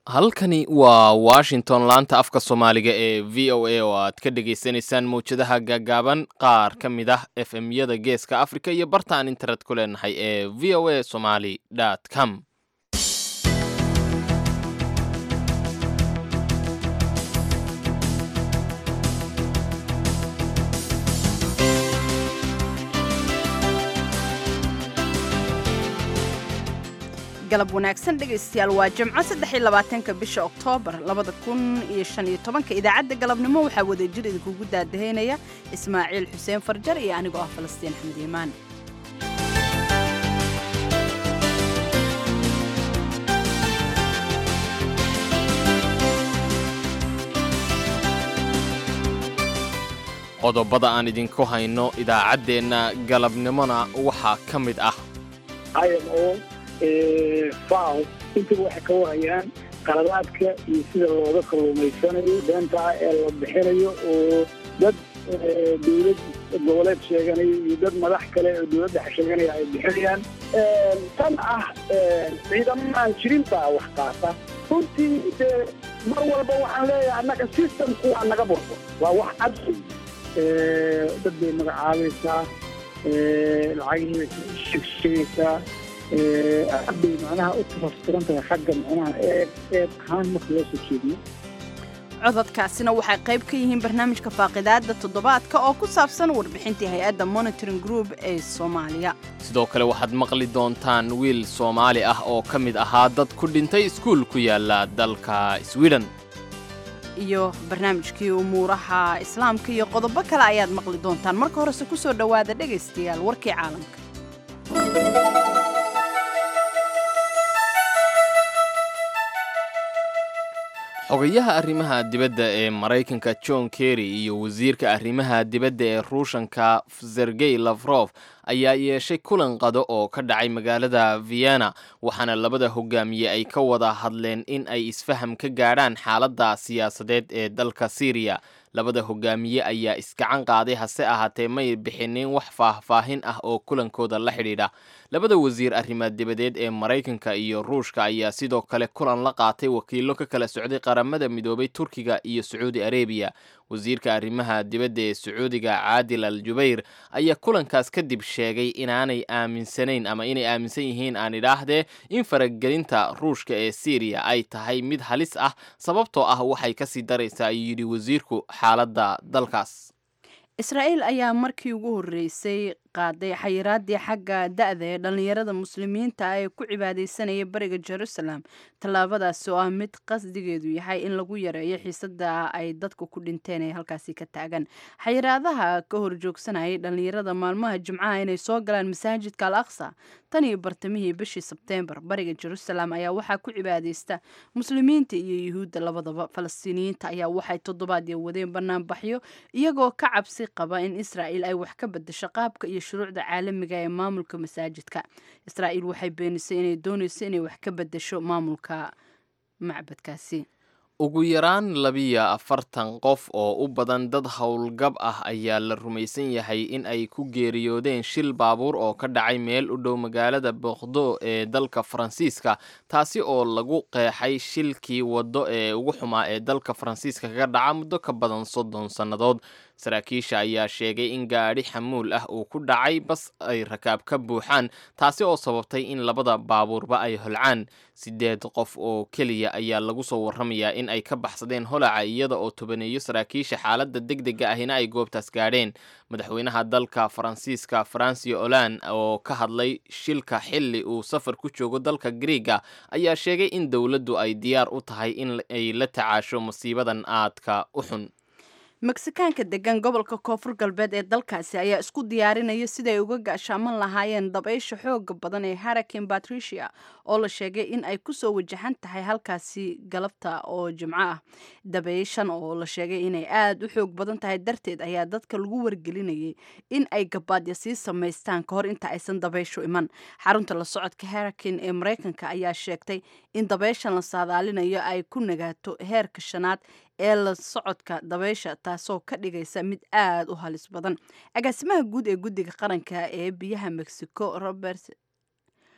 halkani waa washington laanta afka soomaaliga ee v o a oo aad ka dhagaysanaysaan mawjadaha gaagaaban qaar ka mid ah f m yada geeska africa iyo bartaan internet ku leenahay ee v o a somaly com galab wanaagsan dhegaystayaal waa jimco saddex iyo labaatanka bisha oktoobar labada kun iyo shan iyo tobanka idaacadda galabnimo waxaa wadajir idinkugu daadahaynaya ismaaciil xuseen farjar iyo anigoo ah falastiin axmed iimaan qodobada aan idinku hayno idaacaddeenna galabnimona waxaa ka mid ah imo faw intuba waxay ka warayaan qaladaadka iyo sida looga kalluumaysanayo beenta ah ee la bixinayo oo dad dawlad goboleed sheeganaya iyo dad madax kale oo dawladda sheeganaya ay bixinayaan tan ah ciidamaaan jirin baa wax qaata runtii dee mar walba waxaan leeyahay annaga systemku waa naga burbo waa wax cad dad bay magacaabaysaa lacagii sheegshegaysaa aad bay macnaha u tafaftiran tahay xagga macnaha eeg eeg ahaan marka loo soo jeediyo cododkaasina waxay qayb ka yihiin barnaamijka faaqidaada toddobaadka oo ku saabsan warbixintii hay-adda monitoring group ee soomaaliya sidoo kale waxaad maqli doontaan wiil soomaali ah oo ka mid ahaa dad ku dhintay iskuul ku yaala dalka sweden iyo barnaamijkii umuuraha islaamka iyo qodobo kale ayaad maqli doontaan marka horese ku soo dhowaada dhegaystayaal warkii caalamka xogayaha arrimaha dibadda ee maraykanka john kerry iyo wasiirka arrimaha dibadda ee ruushanka sergey lafrof ayaa yeeshay kulan qado oo ka dhacay magaalada vienna waxaana labada hogaamiye ay ka wada hadleen in ay isfaham ka gaadhaan xaaladda siyaasadeed ee dalka syriya labada hogaamiye ayaa isgacan qaaday hase ahaatee may bixinin wax faahfaahin ah oo kulankooda la xidhiidha labada wasiir arrimaha dibadeed ee maraykanka iyo ruushka ayaa sidoo kale kulan la qaatay wakiilo ka kala socday qaramada midoobay turkiga iyo sacuudi arebiya wasiirka arrimaha dibadda ee sacuudiga caadil al jubayr ayaa kulankaas kadib sheegay inaanay aaminsanayn ama inay aaminsan yihiin aan idhaahdee in faragelinta ruushka ee syriya ay tahay mid halis ah sababtoo ah waxay kasii daraysaa ayuu yidhi wasiirku xaaladda dalkaas israa'iil ayaa markii ugu horreysay qaaday xayiraadii xagga da-da ee dhallinyarada muslimiinta ee ku cibaadaysanaya bariga jerusalem tallaabadaasi oo ah mid qasdigeedu yahay in lagu yareeyo xiisada ay dadku ku dhinteen ee halkaasi ka taagan xayiraadaha ka horjoogsanayay dhallinyarada maalmaha jimcaha inay soo galaan masaajidka al aqsa tan iyo bartamihii bishii sebteembar bariga jerusalem ayaa waxaa ku cibaadaysta muslimiinta iyo yuhuudda labadaba falastiiniyiinta ayaa waxay toddobaadii wadeen banaanbaxyo iyagoo ka cabsi qaba in israa'iil ay wax ka bedasho qaabka iyo shuruucda caalamiga ee maamulka masaajidka israa'iil waxay beenisay inay doonayso inay wax ka bedasho maamulka macbadkaasi ugu yaraan labiyo afartan qof oo u badan dad howlgab ah ayaa la rumaysan yahay in ay ku geeriyoodeen shil baabuur oo ka dhacay meel u dhow magaalada boqdo ee dalka faransiiska taasi oo lagu qeexay shilkii waddo ee ugu xumaa ee dalka faransiiska kaga dhaca muddo ka badan soddon sannadood saraakiisha ayaa sheegay in gaadhi xamuul ah uu ku dhacay bas ay rakaab ka buuxaan taasi oo sababtay in labada baabuurba ay holcaan sideed qof oo keliya ayaa lagu soo warramayaa in ay ka baxsadeen holaca iyada oo tobaneeyo saraakiisha xaaladda deg dega ahina ay goobtaas gaadheen madaxweynaha dalka faransiiska francio olan oo ka hadlay shilka xilli uu safar ku joogo dalka griiga ayaa sheegay in dowladdu ay diyaar u tahay in ay la tacaasho masiibadan aadka u xun meksikaanka degan gobolka koonfur galbeed ee dalkaasi ayaa isku diyaarinaya siday uga gaashaaman lahaayeen dabaysha xooga badan ee harakin patricia oo la sheegay in ay kusoo wajahan tahay halkaasi galabta oo jimco ah dabayshan oo la sheegay inay aada u xoog badan tahay darteed ayaa dadka lagu wargelinayay in ay gabaadya sii samaystaan kahor inta aysan dabayshu iman xarunta la socodka harakin ee maraykanka ayaa sheegtay in dabayshan la saadaalinayo ay ku nagaato heerka shanaad ee la socodka dabaysha taasoo ka dhigaysa mid aada u halis badan agaasimaha guud ee guddiga qaranka ee biyaha mexico robert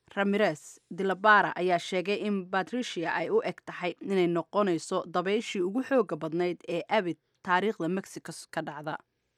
ramirez dilabara ayaa sheegay in batricia ay u eg tahay inay noqonayso dabayshii ugu xooga badnayd ee abid taariikhda mexico ka dhacda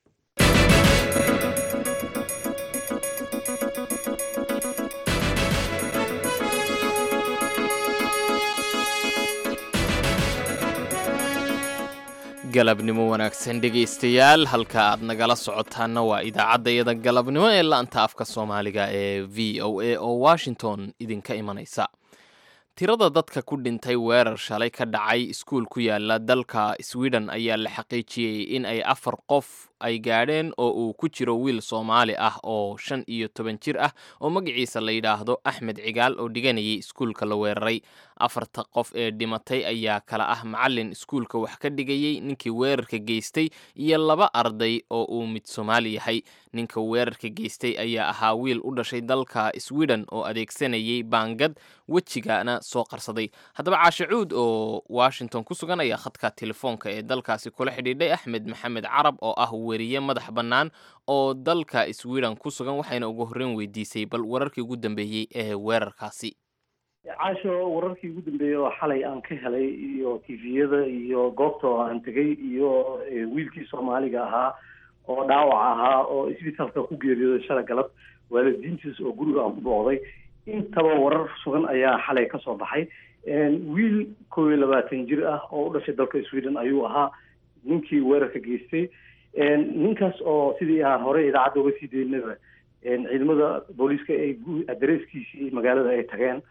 galabnimo wanaagsan dhegaystayaal halka aad nagala socotaana waa idaacaddayada galabnimo ee laanta afka soomaaliga ee v o a oo washington idinka imanaysa tirada dadka ku dhintay weerar shalay ka dhacay iskuul ku yaala dalka sweden ayaa la xaqiijiyey in ay afar qof ay gaadheen oo uu ku jiro wiil soomaali ah oo shan iyo toban jir ah oo magaciisa la yidhaahdo axmed cigaal oo dhiganayay iskuulka la weeraray afarta qof ee dhimatay ayaa kala ah macalin iskuulka wax ka dhigayey ninkii weerarka geystay iyo laba arday oo uu mid soomaali yahay ninka weerarka geystay ayaa ahaa wiil u dhashay dalka sweden oo adeegsanayay baangad wejigana soo qarsaday haddaba caashe cuud oo washington ku sugan ayaa khadka telefoonka ee dalkaasi kula xidhiidhay axmed maxamed carab oo ah weriye madax bannaan oo dalka sweden ku sugan waxayna ugu horreyn weydiisay bal wararkii ugu dambeeyey ee weerarkaasi caasho wararkii ugu dambeeyey oo xalay aan ka helay iyo tiviyada iyo goobta oo aan tegay iyo wiilkii soomaaliga ahaa oo dhaawac ahaa oo isbitaalka ku geeriyooday shala galab waalidiintiis oo guriga aan ku booqday intaba warar sugan ayaa xalay ka soo baxay wiil kow iyo labaatan jir ah oo u dhashay dalka sweden ayuu ahaa ninkii weerarka geystay ninkaas oo sidii aan hore idaacadda uga sii daynaba ciidamada booliiska ay adareyskiisii magaalada ay tageen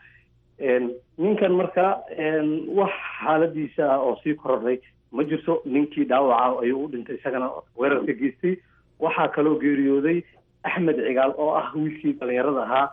ninkan marka wax xaaladiisa ah oo sii korodhay ma jirto ninkii dhaawaca ayuu u dhintay isagana weerarka geystay waxaa kaloo geeriyooday axmed cigaal oo ah wiilkii dhalinyarada ahaa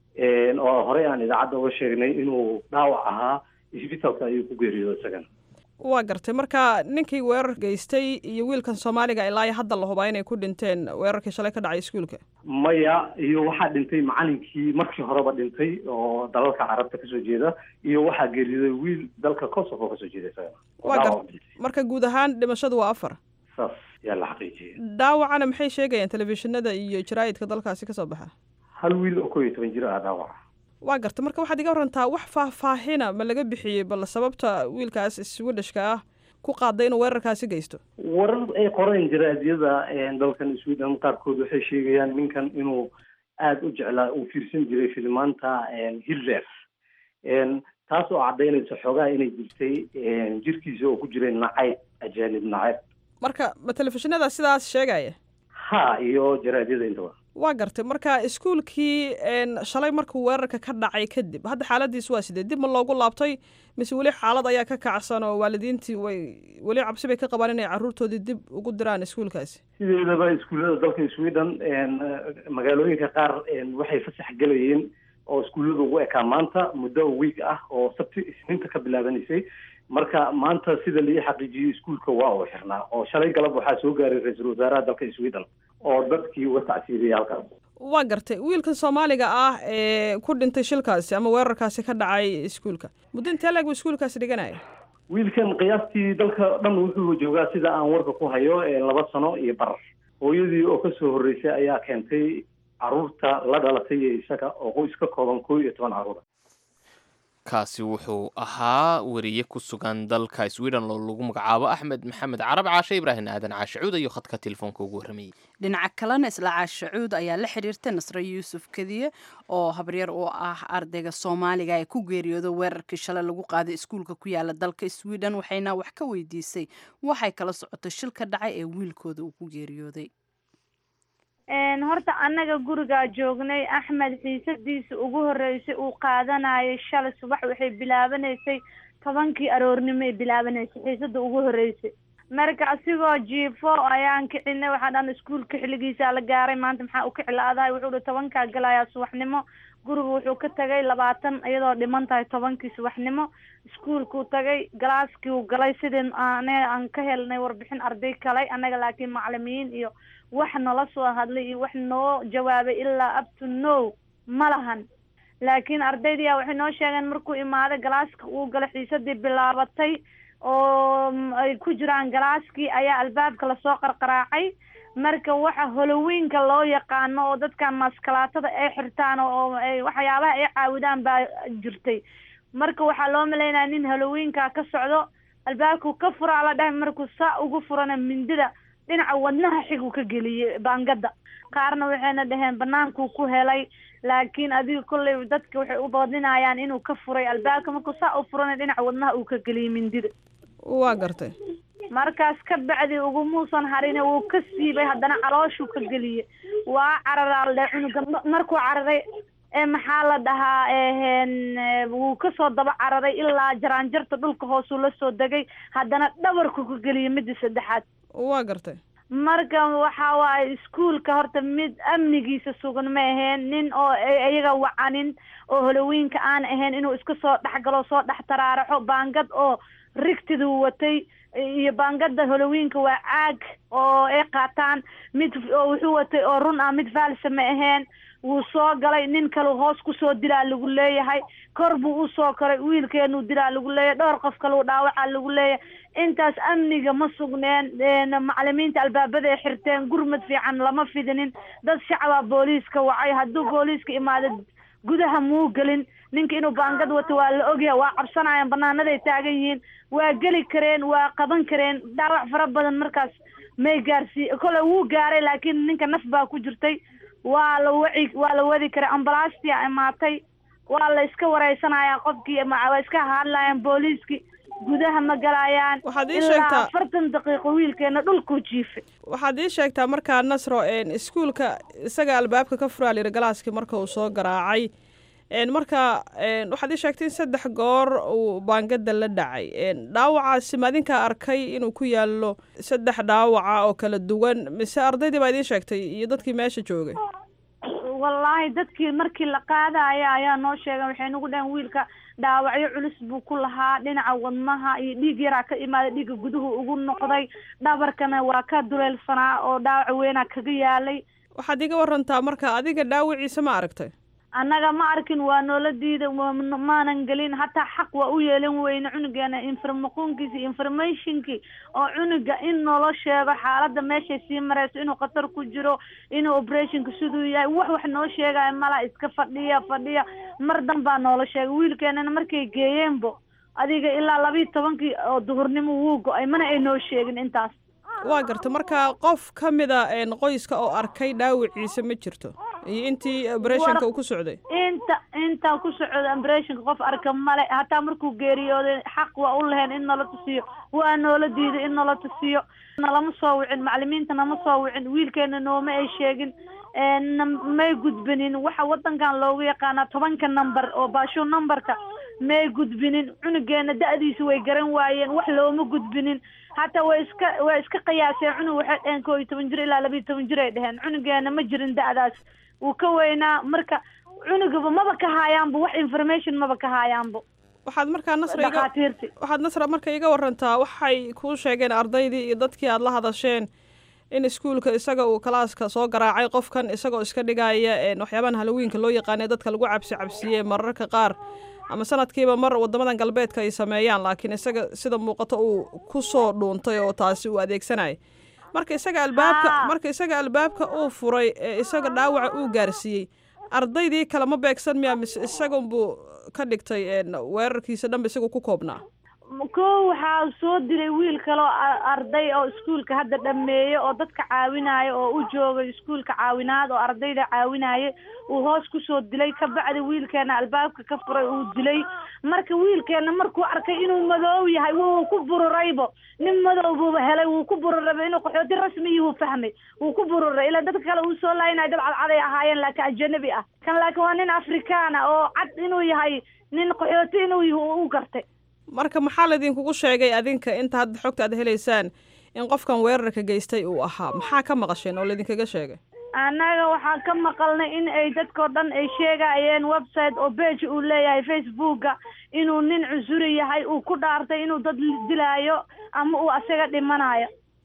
oo horey aan idaacadda uga sheegnay inuu dhaawac ahaa isbitaalka ayuu ku geeriyooday isagana waa gartay marka ninkii weerar geystay iyo wiilkan soomaaliga ilaa iyo hadda la hubaa inay ku dhinteen weerarkii shalay ka dhacay iskuulka maya iyo waxaa dhintay macalinkii markii horeba dhintay oo dalalka carabta kasoo jeeda iyo waxaa geeriyooday wiil dalka kosovo kasoo jeeda isagana waa gar marka guud ahaan dhimashadu waa afar saas yaa la xaqiijiyay dhaawacana maxay sheegayaan telefishinada iyo jaraa'idka dalkaasi kasoo baxa hal wiil oo kow iyo toban jir ah dhaawaca waa garta marka waxaad iga warantaa wax faahfaahina ma laga bixiyey bal sababta wiilkaas swedishka ah ku qaaday inuu weerarkaasi geysto warar ay qoreen jaraadyada dalkan sweden qaarkood waxay sheegayaan ninkan inuu aada u jeclaa uu fiirsan jiray filimaanta hitler taas oo caddaynaysa xoogaha inay jirtay jirkiisa oo ku jiray nacayb ajaanib nacayb marka ma telefishinada sidaas sheegaya ha iyo jaraadyada intaba waa gartay marka iskuulkii shalay markuu weerarka ka dhacay kadib hadda xaaladiis waa sidee dib ma loogu laabtay mise weli xaalad ayaa ka kacsan oo waalidiintii way weli cabsi bay ka qabaan inay carruurtoodii dib ugu diraan iskuulkaasi sideedaba iskuullada dalka sweden magaalooyinka qaar waxay fasax gelayeen oo iskuullada ugu ekaa maanta muddo wiig ah oo sabti isniinta ka bilaabanaysay marka maanta sida lii xaqiijiyey iskuulka waa uu xirnaa oo shalay galab waxaa soo gaaray ra-iisul wasaaraha dalka sweden oo dadkii uga tacsiiriyay halkaas waa gartay wiilkan soomaaliga ah ee ku dhintay shilkaasi ama weerarkaasi ka dhacay iskuulka muddo intee leeg buu iskuulkaasi dhiganaya wiilkan qiyaastii dalka dhan wuxuu joogaa sida aan warka ku hayo laba sano iyo bar hooyadii oo kasoo horreysay ayaa keentay caruurta la dhalatay iyo isaga oo qoys ka kooban koo iyo toban caruura kaasi wuxuu ahaa weriye ku sugan dalka sweden oo lagu magacaabo axmed maxamed carab caashe ibraahim aadan caashacuud ayuu khadka telefoonka ugu warramayey dhinaca kalena isla caashacuud ayaa la xiriirtay nasre yuusuf kediye oo habaryar u ah ardayga soomaaliga ee ku geeriyooda weerarkii shalay lagu qaaday iskuulka ku yaala dalka sweden waxayna wax ka weydiisay waxay kala socotay shil ka dhacay ee wiilkooda uu ku geeriyooday horta annaga gurigaa joognay axmed xiisadiisa ugu horreysay uu qaadanayay shalay subax waxay bilaabanaysay tobankii aroornimoay bilaabanaysay xiisada ugu horreysay marka asigoo jiifo ayaan kicinay waxaa dhan iskuulka xilligiisaa la gaaray maanta maxaa u kiclaadahay wuxuu hi tobankaa galayaa subaxnimo guriga wuxuu ka tagay labaatan iyadoo dhiman tahay tobankii subaxnimo iskuulkuu tagay galaaskii uu galay sidii ane aan ka helnay warbixin arday kalay annaga laakiin macalimiin iyo wax nala soo hadlay iyo wax noo jawaabay ilaa up to no ma lahan laakiin ardaydiyaa waxay noo sheegeen markuu imaaday galaaska uu galay xiisadii bilaabatay oo ay ku jiraan galaaskii ayaa albaabka lasoo qarqaraacay marka waxa holowiinka loo yaqaano oo dadkan maskalaatada ay xirtaan oo ay waxyaabaha ay caawidaan baa jirtay marka waxaa loo malaynaya nin holowiinka ka socdo albaabku ka furaa la dhahay markuu saa ugu furana mindida dhinaca wadnaha xig uu ka geliyey baangada qaarna waxayna dhaheen banaankuu ku helay laakiin adiga kolley dadka waxay u doodinayaan inuu ka furay albaabka markuu saa u furana dhinaca wadnaha uu ka geliyey mindida waa gartay markaas ka bacdi ugumuusan harine wuu ka siibay haddana calooshuu ka geliyey waa cararaa le cunuga markuu cararay ee maxaa la dhahaa wuu kasoo daba cararay ilaa jaraanjarta dhulka hoosuu la soo degay haddana dhabarku ka geliyey midda saddexaad waa gartay marka waxa waaye iskuolka horta mid amnigiisa sugan ma aheen nin oo iyaga wacanin oo holowiinka aan ahayn inuu iska soo dhexgalo soo dhex taraaraxo baangad oo rigtiduu watay iyo baangada holowiinka waa caag oo ay qaataan mid oo wuxuu watay oo run ah mid faalsa ma aheen wuu soo galay nin kalu hoos kusoo dilaa lagu leeyahay kor buu usoo koray wiilkeenuu dilaa lagu leeyahay dhowr qof kaleu dhaawacaa lagu leeyahay intaas amniga ma sugneen macalimiinta albaabada ay xirteen gurmad fiican lama fidinin dad shacabaa booliiska wacay hadduu booliiska imaado gudaha muu gelin ninka inuu baangad wato waa la ogyahay waa cabsanayaan banaanaday taagan yihiin waa geli kareen waa qaban kareen dhaawac fara badan markaas may gaarsii kole wuu gaaray laakiin ninka naf baa ku jirtay waa la waci waa la wadi karay ambalaastia imaatay waa la iska wareysanayaa qofkii waa iska hadlayaan booliiskii gudaha ma galayaan waxaad ii ilaa sheegtaa afartan daqiiqo wiilkeena dhulkuu jiifay waxaad ii sheegtaa markaa nasro iskuulka isaga albaabka ka furaa layidhi galaaskii marka uu soo garaacay marka waxaad ii sheegtay in saddex goor uu baangada la dhacay dhaawacaasi ma adinkaa arkay inuu ku yaallo saddex dhaawaca oo kala duwan mise ardaydii baa idiin sheegtay iyo dadkii meesha joogay wallaahi dadkii markii la qaadaya ayaa noo sheegay waxay nagu dhaheen wiilka dhaawacyo culus buu ku lahaa dhinaca wadnaha iyo dhiig yaraa ka imaaday dhiigga guduhu ugu noqday dhabarkana waa ka duleelsanaa oo dhaawac weynaa kaga yaalay waxaad iga warantaa marka adiga dhaawiciisa ma aragtay annaga ma arkin waa noola diida maanan gelin hataa xaq waa u yeelan weyne cunugeena informaqoonkiisi informationkii oo cunuga in noola sheego xaaladda meeshay sii mareyso inuu khatar ku jiro inuu operationka siduu yahay wax wax noo sheegaya mala iska fadhiya fadhiya mar dan baa noola sheegay wiilkeenana markay geeyeenbo adiga ilaa labiiyo tobankii oo duhurnimo wuu go-ay mana ay noo sheegin intaas waa garta marka qof ka mida qoyska oo arkay dhaawiciisa ma jirto iyo intii operationka uu ku socday inta intaa ku socda operationka qof arka male hataa markuu geeriyooday xaq waa u lahayn in nala tusiyo waa noola diiday in nala tusiyo nalama soo wicin macalimiinta nama soo wicin wiilkeena nooma ay sheegin may gudbinin waxa wadankan loogu yaqaanaa tobanka number oo baasho numberka may gudbinin cunugeena da-diisa way garan waayeen wax looma gudbinin hataa way iska way iska qiyaaseen cunug waxay dheheen koo iyo toban jir ilaa laba iyo toban jir ay dheheen cunugeena ma jirin da-daas wuu ka weynaa marka cunugaba maba ka haayaanba wax information maba ka haayaanba waxaad markaa nasra iga dhakhaatiirti waxaad nasra marka iga warantaa waxay kuu sheegeen ardaydii iyo dadkii aad la hadasheen in iskuulka isaga uu kalaaska soo garaacay qofkan isagoo iska dhigaya waxyaabahan halowiinka loo yaqaanay dadka lagu cabsi cabsiye mararka qaar ama sanadkiiba mar wadamadan galbeedka ay sameeyaan laakiin isaga sida muuqato uu ku soo dhuuntay oo taasi uu adeegsanayay marka isaga albaabka Haa. marka isaga albaabka uu furay ee isaga dhaawaca uu gaarsiiyey ardaydii kale ma beegsan miya mise isagunbuu ka dhigtay een, weerarkiisa dhanba isagu ku koobnaa ko waxaa soo dilay wiil kale oo a- arday oo iskuulka hadda dhameeye oo dadka caawinaayo oo u joogay iskuulka caawinaad oo ardayda caawinaaye uu hoos kusoo dilay kabacdi wiilkeena albaabka ka furay uu dilay marka wiilkeena markuu arkay inuu madoow yahay wuu ku bururaybo nin madow buuba helay wuu ku bururayba inuu qaxooti rasmiyi wuu fahmay wuu ku bururay ilaa dadka kale uu soo laayinayo dad cadcaday ahaayeen laakiin ajanabi ah kan laakiin waa nin afrikaan ah oo cad inuu yahay nin qaxooti inuu yahay u gartay marka maxaa laydinkugu sheegay adinka inta hadda xogta aad helaysaan in qofkan weerarka geystay uu ahaa maxaa ka maqasheen oo laydinkaga sheegay annaga waxaan ka maqalnay in ay dadkao dhan ay sheegayeen website oo page uu leeyahay facebooka inuu nin cusuri yahay uu ku dhaartay inuu dad dilaayo ama uu asaga dhimanayo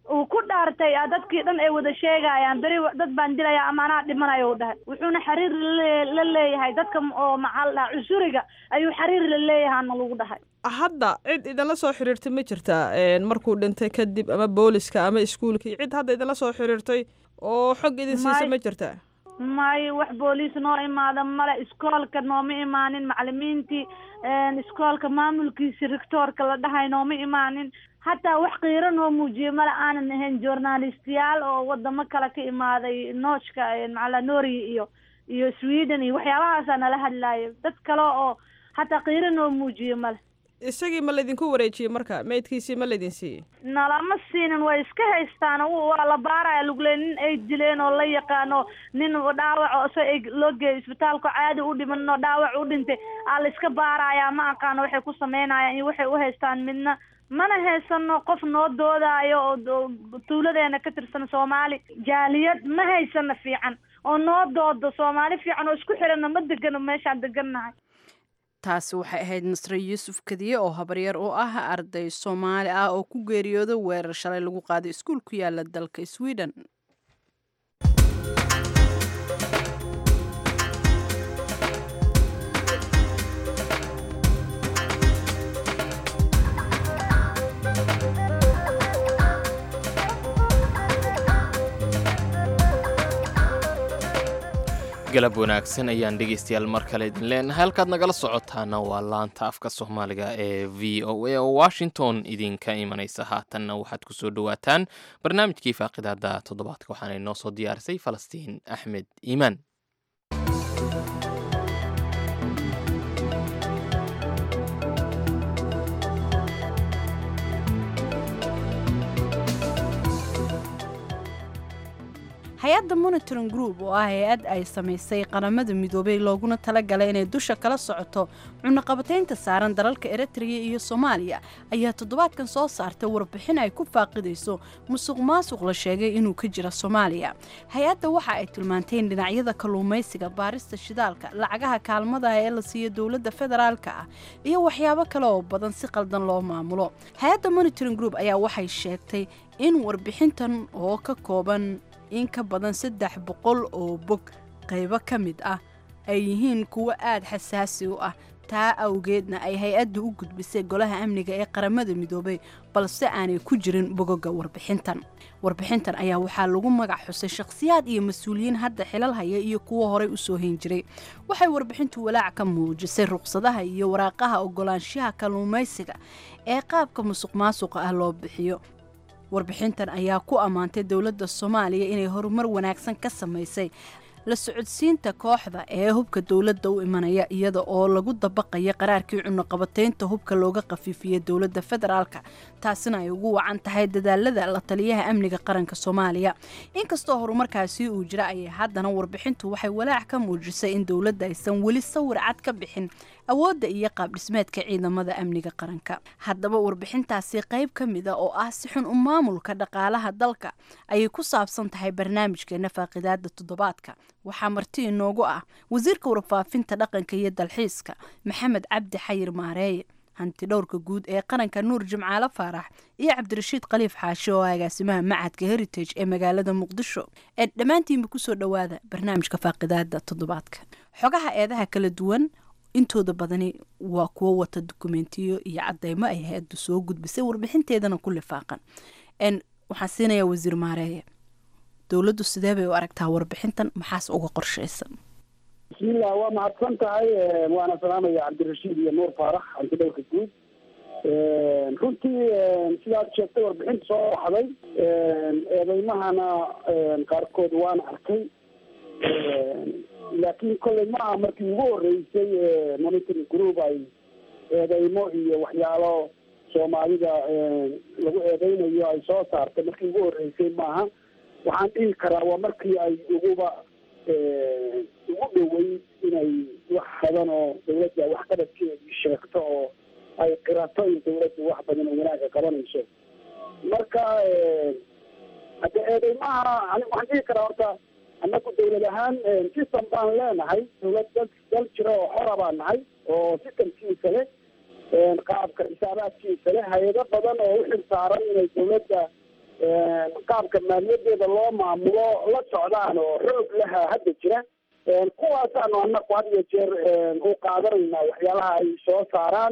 uu ku dhaartay a dadkii dhan ay wada sheegayaan beri dad baan dilaya ama anaa dhimanayo u dhahay wuxuuna xiriir lale- la leeyahay dadka oo maxaa la dhahaa cusuriga ayuu xiriir la leeyahaana lagu dhahay hadda cid idinla soo xiriirtay ma jirtaa een, markuu dhintay kadib ama booliska ama iskuulkii cid hadda idinla soo xiriirtay oo xog idin siisa May- ma jirtaa may wax booliis noo imaada male iskoolka nooma imaanin macalimiintii een, iskoolka maamulkiisi rectoorka la dhahay nooma imaanin hataa wax qiiro noo muujiye male aanan ahayn journalistiyaal oo wadamo kale ka imaaday noojka macala norway iyo iyo sweden iyo waxyaabahaasa nala hadlaaya dad kale oo hataa qiiro noo muujiye male isagii ma laydinku wareejiyey marka meydkiisii ma laydin siiyey nalama siinin way iska haystaan w- waa la baaraya lugle nin ay dileen oo la yaqaano nin dhaawac oo se ay loo geeyay isbitaalka caadi u dhiman oo dhaawac u dhintay aa la iska baaraya ma aqaano waxay ku sameynayaan iyo waxay u haystaan midna mana haysano qof noo doodaayo oo oo tuuladeena ka tirsan soomaali jaaliyad ma haysano fiican oo noo doodo soomaali fiican oo isku xirana ma degano meeshaan degannahay taasi waxay ahayd nasre yuusuf kadiye oo habaryar u ah arday soomaali ah oo ku geeriyooday weerar shalay lagu qaaday iskuul ku yaala dalka sweden galab wanaagsan ayaan dhegaystayaal mar kale idin leenahay halkaad nagala socotaana waa laanta afka soomaaliga ee v o a oo washington idinka imanaysa haatanna waxaad ku soo dhowaataan barnaamijkii faaqidaada toddobaadka waxaana inoo soo diyaarisay falastiin axmed iimaan hay-adda monitoring group oo ah hay-ad ay samaysay qaramada midoobay looguna talagalay inay dusha kala socoto cunaqabataynta saaran dalalka eritrea iyo soomaaliya ayaa toddobaadkan soo saartay warbixin ay ku faaqidayso musuq maasuq la sheegay inuu ka jira soomaaliya hay-adda waxa ay tilmaantay in dhinacyada kalluumaysiga baarista shidaalka lacagaha kaalmada ee la siiyo dowladda federaalka ah iyo waxyaabo kale oo badan si qaldan loo maamulo hay-adda monitoring group ayaa waxay sheegtay in warbixintan oo ka kooban in ka badan saddex boqol oo bog qaybo ka mid ah ay yihiin kuwo aada xasaasi u ah taa awgeedna ay hay-addu u gudbisay golaha amniga ee qaramada midoobay balse aanay ku jirin bogoga warbixintan warbixintan ayaa waxaa lagu magac xusay shakhsiyaad iyo mas-uuliyiin hadda xilal haya iyo kuwo horey usoo hayn jiray waxay warbixintu walaac ka muujisay ruqsadaha iyo waraaqaha ogolaanshaha kalluumaysiga ee qaabka musuq maasuqa ah loo bixiyo warbixintan ayaa ku ammaantay dowladda soomaaliya inay horumar wanaagsan ka samaysay la socodsiinta kooxda ee hubka dowladda u imanaya iyada oo lagu dabaqaya qaraarkii cunaqabataynta hubka looga qafiifiyey dowladda federaalka taasina ay ugu wacan tahay dadaalada la taliyaha amniga qaranka soomaaliya inkastoo horumarkaasi uu jira ayay haddana warbixintu waxay walaac ka muujisay in dowladda aysan weli sawir cad ka bixin awoodda iyo qaabdhismeedka ciidamada amniga qaranka haddaba warbixintaasi qayb ka mida oo ah si xun u maamulka dhaqaalaha dalka ayay ku saabsan tahay barnaamijkeena faaqidaada toddobaadka waxaa marti inoogu ah wasiirka warfaafinta dhaqanka iyo dalxiiska maxamed cabdi xayir maareeye hanti dhowrka guud ee qaranka nuur jimcaale faarax iyo cabdirashiid khaliif xaashi oo agaasimaha macadka heritage ee magaalada muqdisho ee dhammaantiinba kusoo dhowaada barnaamijka faaqidaada toddobaadka xogaha eedaha kala duwan intooda badani waa kuwo wata dukumentiyo iyo cadeymo ay hay-addu soo gudbisay warbixinteedana ku lifaaqan waxaan siinayaa wasiir maareeye dowladdu sidee bay u aragtaa warbixintan maxaas uga qorshaysan bismillah waa mahadsan tahay waana salaamaya cabdirashiid iyo nuur faarax hanti dhowrka guud runtii sidaad sheegtay warbixinta soo baxday eedeymahana qaarkood waan arkay laakiin kolley ma aha markii ugu horeysay monitoring group ay eedeymo iyo waxyaalo soomaalida lagu eedeynayo ay soo saartay markii ugu horeysay maaha waxaan dhihi karaa waa markii ay uguba ugu dhoweyd inay wax badan oo dawladda waxqabadkeedii sheegto oo ay qirato in dawladdu wax badan oo wanaagga qabanayso marka hadde eedeymaha ani waxaan dhihi karaa horta annagu dawlad ahaan system baan leenahay dawlad dal dal jira oo xora baan nahay oo systemkiisa leh qaabka xisaabaadkiisa leh hay-ado badan oo u xil saaran inay dawladda qaabka maaliyadeeda loo maamulo la socdaan oo xoog laha hadda jira kuwaasaanu anaku had iyo jeer u qaadanaynaa waxyaalaha ay soo saaraan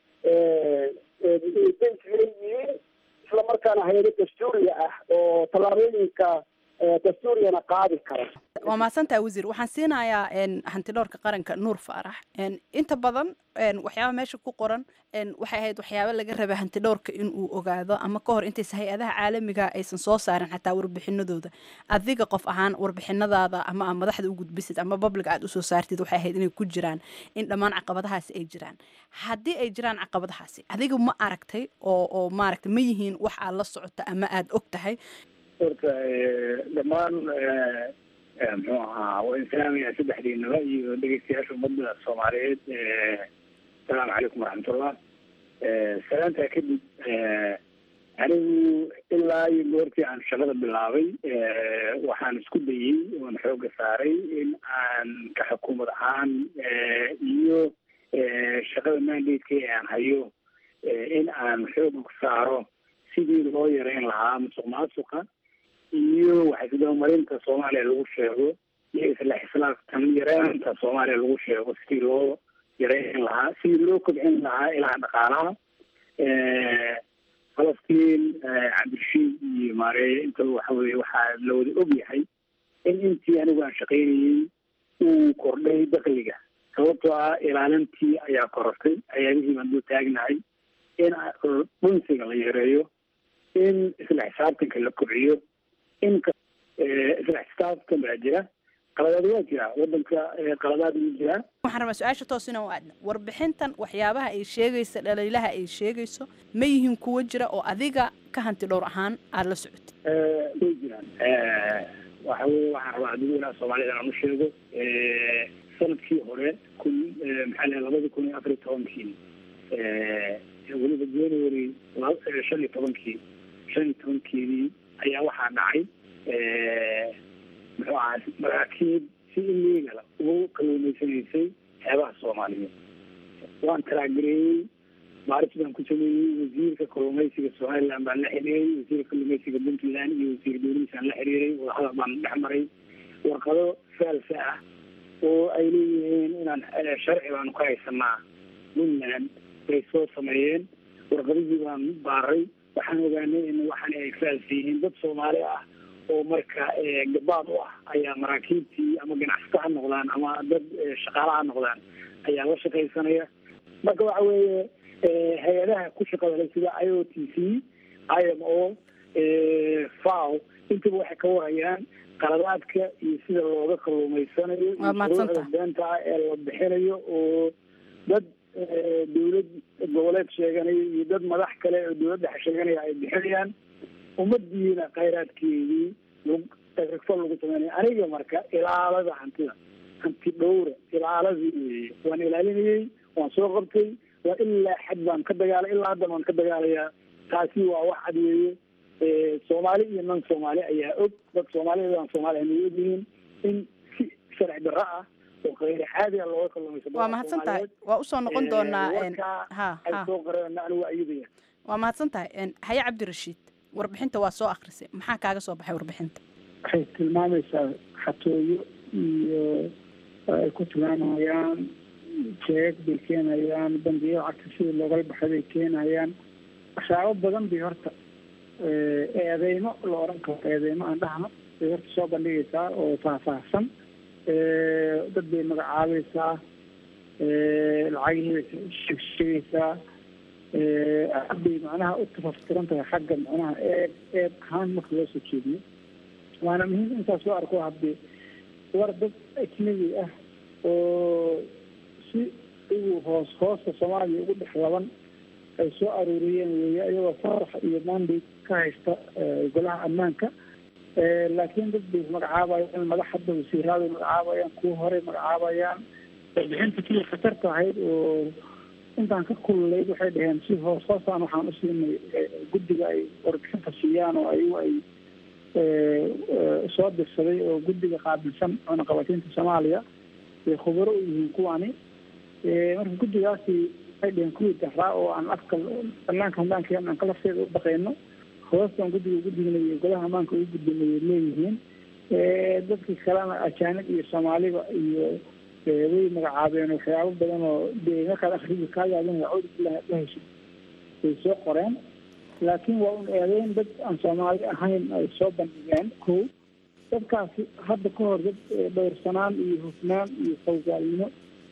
daysla yihiin isla markaana hay-ado dastuuriya ah oo tallaabooyinka dastuuriyana qaadi kara waa mahadsantaha wasiir waxaan siinayaa hantidhowrka qaranka nuur faarax inta badan waxyaaba meesha ku qoran waxay ahayd waxyaaba laga raba hantidhowrka inuu ogaado ama ka hor intaysa hay-adaha caalamiga aysan soo saarin xataa warbixinadooda adiga qof ahaan warbixinadaada ama aa madaxda u gudbisid ama public aad usoo saartid waxay ahayd inay ku jiraan in dhammaan caqabadahaasi ay jiraan haddii ay jiraan caqabadahaasi adiga ma aragtay oo oo maaragtay ma yihiin wax aad la socota ama aad og tahay horta dhammaan muxuu ahaa waa islaamaya saddexdiinaba iyo dhegeystayaasha ummadda soomaaliyeed asalaamu calaykum waraxmatullah salaantaa kadib anigu ilaa iyo goortii aan shaqada bilaabay waxaan isku dayey oon xooga saaray in aan ka xukuumad ahaan iyo shaqada mandateka ee aan hayo in aan xooga ku saaro sidii loo yareyn lahaa musuq maasuqa iyo waxisdabamarinta soomaaliya lagu sheego iyo isla xislaaftan yareynta soomaaliya lagu sheego sidii loo yareyn lahaa sidii loo kobcin lahaa ilaha dhaqaalaha falastiin cabdirashiid iyo maareeye intaba waxa weye waxaa la wada og yahay in intii anigu aan shaqaynayey uu kordhay dakliga sababtoo ah ilaalintii ayaa korortay ayaabihii baan dul taagnahay in dhunsiga la yareeyo in isla xisaabtanka la kobciyo in isla xisaabtan baa jira qaladaad waa jira wadanka qaladaad wuu jiraa waxaan rabaa su-aasha toos inaan u aadna warbixintan waxyaabaha ay sheegayso dhaliilaha ay sheegayso ma yihiin kuwo jira oo adiga ka hanti dhowr ahaan aada la socotid way jiraan waxa weye waxaan rabaa dadweynaha soomaalida inaan u sheego sanadkii hore kun maxaa lehe labada kun iyo afar iyo tobankii weliba january shan iyo tobankii shan iyo tobankeedii ayaa waxaa dhacay muxuu ahaa maraakiib si illegal ugu kalluumaysanaysay xeebaha soomaaliyeed waan talaagereeyey baaris baan ku sameeyey wasiirka kalluumaysiga somaliland baan la xiriiray wasiirka kalluumaysiga puntland iyo wasiir dowladiisaan la xiriiray wadahadal baan dhex maray warqado faalsa ah oo ay leeyihiin inaan sharci baanu ka haysanaa puntland bay soo sameeyeen warqadihii baan baaray waxaan ogaanay in waxan ay faalsa yihiin dad soomaali ah oo marka gabaad u ah ayaa maraakiibtii ama ganacsato ha noqdaan ama dad shaqaala ha noqdaan ayaa la shaqaysanaya marka waxa weeye hay-adaha ku shaqada leh sida i o t c i m o faw intaba waxay ka warayaan qaladaadka iyo sida looga kalluumaysanayo iyo shuruucda beenta ah ee la bixinayo oo dad dawlad goboleed sheeganaya iyo dad madax kale oo dawladda sheeganaya ay bixinayaan ummadiina khayraadkeedii rifo lagu sameynaya aniga marka ilaalada hantida hanti dhowra ilaaladii weeye waan ilaalinayey waan soo qabtay waa ilaa xad baan ka dagaalay ilaa haddan waan ka dagaalayaa taasi waa wax cad weeye soomaali iyo nan soomaali ayaa og dad soomaaliyad aan soomaali hanay ogyihiin in si sharci darro ah oo khayri caadi a looga kalluumaysa waa mahadsan tahay waa usoo noqon doonaa ha ay soo qareen anigu waa iyadaya waa mahadsan tahay haye cabdirashiid warbixinta waa soo akrisay maxaa kaaga soo baxay warbixinta waxay tilmaamaysaa xatooyo iyo ay ku tilmaamayaan jeeg bay keenayaan bangiyo lacagta sidii loogala baxay bay keenayaan waxyaabo badan bay horta eedeymo la oran karo eedeymo aan dhahno bay horta soo bandhigaysaa oo faahfaahsan dad bay magacaabaysaa lacagihii bay sheegsheegaysaa aad bay macnaha u tafaftiran tahay xagga macnaha eed eed ahaan marka loo soo jeediyo waana muhiim intaas loo arko haddii war dad ajnabi ah oo si igu hoos hoosta soomaaliya ugu dhex laban ay soo aruuriyeen weeye iyagoo farax iyo mandate ka haysta golaha ammaanka laakiin dad bay magacaabayaan madax hadda wasiiraaday magacaabayaan kuwa horey magacaabayaan warbixinta kii khatarta ahayd oo intaan ka kululeyd waxay dhaheen si hoos hoosaan waxaan usiinay guddiga ay warbixinta siiyaan oo ayagu ay soo dirsaday oo guddiga qaabilsan cunaqabataynta soomaaliya bay khubaro u yihiin kuwani marka guddigaasi waxay dhaheen kuwii daraa oo aan afka banaanka haddaan keen aan kalafteeda u dhaqeyno hoostan guddiga guddigna iyo golaha ammaanka ugu gudbinayay leeyihiin dadkii kalena ajaanib iyo soomaaliba iyo way magacaabeen waxyaabo badan oo dee markaad akrigi kaa yaabin cawd la heshid way soo qoreen laakiin waa un eedeyn dad aan soomaali ahayn ay soo bandhigeen ko dadkaasi hadda ka hor dad dhowrsanaan iyo hufnaan iyo fawgaalnimo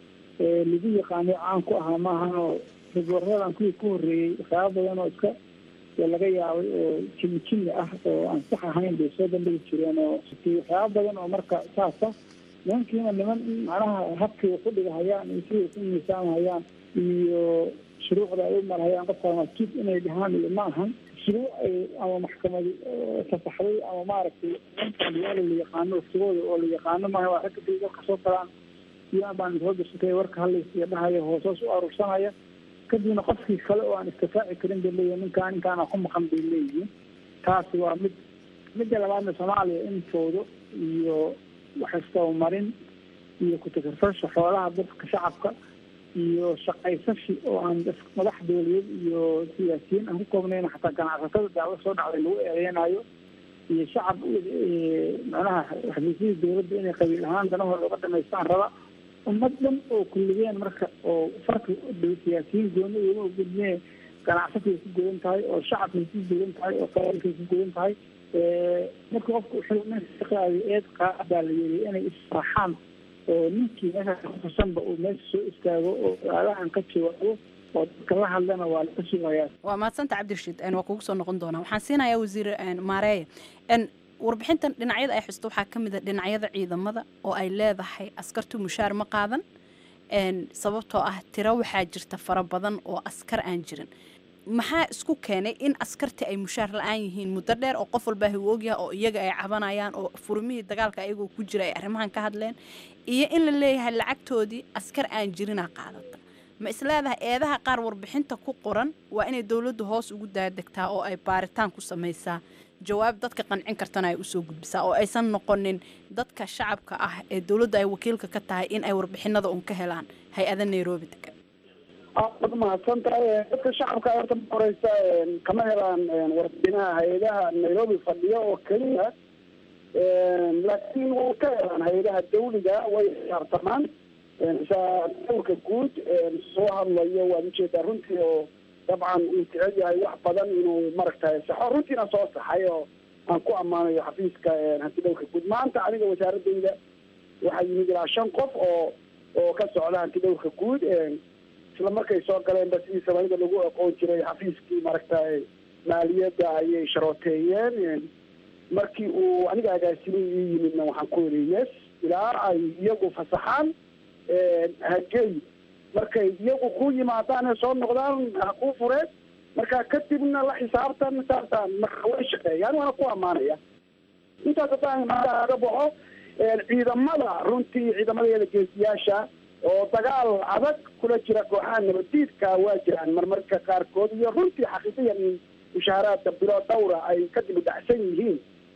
lagu yaqaano caan ku ahaa maahan oo rigoorradan kuwii ku horreeyey waxyaaba badan oo iska laga yaabay oo jimi jimi ah oo aan sax ahayn bay soo bandhigi jireen oo waxyaaba badan oo marka saasa nimankiina niman macnaha habkii ku dhigahayaan iyo siday ku miisaamhayaan iyo shuruucda ay u marhayaan qofka masjid inay dhahaan iyo ma ahan shuruuc ay ama maxkamad fasaxday ama maaragtay yaala la yaqaano waqtigooda oo la yaqaano maaha waa ragga day dalka soo galaan iyaan baan soo gashatay warka hadlaysiya dhahaya hoosoos u aruursanaya kadibna qofkii kale oo aan istifaaci karin bay leeyihin ninkaa ninkaana ku maqan bay leeyihiin taasi waa mid midda labaadna soomaaliya intooda iyo waxaystaba marin iyo ku-takarfasha xoolaha dadka shacabka iyo shaqaysashi oo aan madax dowladeed iyo siyaasiyiin aan ku koobnayn xataa ganacsatada daawo soo dhacday lagu eedeynayo iyo shacab macnaha xafiisyadii dowladda inay qabiil ahaan danahooda uga dhamaystaan raba ummad dhan oo kulligeen marka oo farki siyaasiyiin gooni ugama gudmee ganacsatay ku godan tahay oo shacabkay ku godan tahay oo qabiilkay ku godan tahay marka qofka wuxuu eed qaadaa la yiri inay israaxaan oo ninkii meesha kutusanba uu meesha soo istaago oo aalahan ka jawaabo oo dadka la hadlana waa laga sugayaa waa mahadsanta cabdirashiid waa kugu soo noqon doonaa waxaan siinayaa wasiir maareeye warbixintan dhinacyada ay xusto waxaa ka mid a dhinacyada ciidamada oo ay leedahay askartu mushaar ma qaadan sababtoo ah tiro waxaa jirta fara badan oo askar aan jirin maxaa isku keenay in askartii ay mushaar la-aan yihiin muddo dheer oo qof walbaa uu ogyaha oo iyaga ay cabanayaan oo furmihii dagaalka ayagoo ku jira ay arrimahan ka hadleen iyo in la leeyahay lacagtoodii askar aan jirinaa qaadata ma isleedahay eedaha qaar warbixinta ku qoran waa inay dowladdu hoos ugu daadegtaa oo ay baaritaan ku samaysaa jawaab dadka qancin kartana ay usoo gudbisaa oo aysan noqonin dadka shacabka ah ee dowladda ay wakiilka ka tahay in ay warbixinada un ka helaan hay-ada nairobi degan aad mahadsan tahay dadka shacabka horta ma horeysa kama helaan warbixinaha hay-adaha nairobi fadhiyo oo keliya laakiin way ka helaan hay-adaha dawliga way xisaabtamaan dowrka guud soo hadlayo waad ujeedaa runtii oo dabcan uu jecel yahay wax badan inuu maaragtay saxo runtiina soo saxay oo aan ku ammaanayo xafiiska hanti dhowrka guud maanta aniga wasaaradayda waxaa yimid ilaa shan qof oo oo ka socda hanti dhowrka guud isla markay soo galeenba sidii soomaalida lagu aqoon jiray xafiiskii maaragtay maaliyadda ayay sharooteeyeen markii uu aniga agaasimay ii yimidna waxaan ku yidhi yes ilaa ay iyagu fasaxaan hagey markay iyagu ku yimaadaan ee soo noqdaan ha kuu fureen marka kadibna la xisaabtan saasaan marka way shaqeeyaan waana ku ammaanaya intaas haddaan maanta aga baxo ciidamada runtii ciidamadeeda geesiyaasha oo dagaal adag kula jira kooxaha nabadiidka waa jiraan marmarka qaarkood iyo runtii xaqiiqiyan in mushaaharaadka bilo dhawra ay ka dibi dhacsan yihiin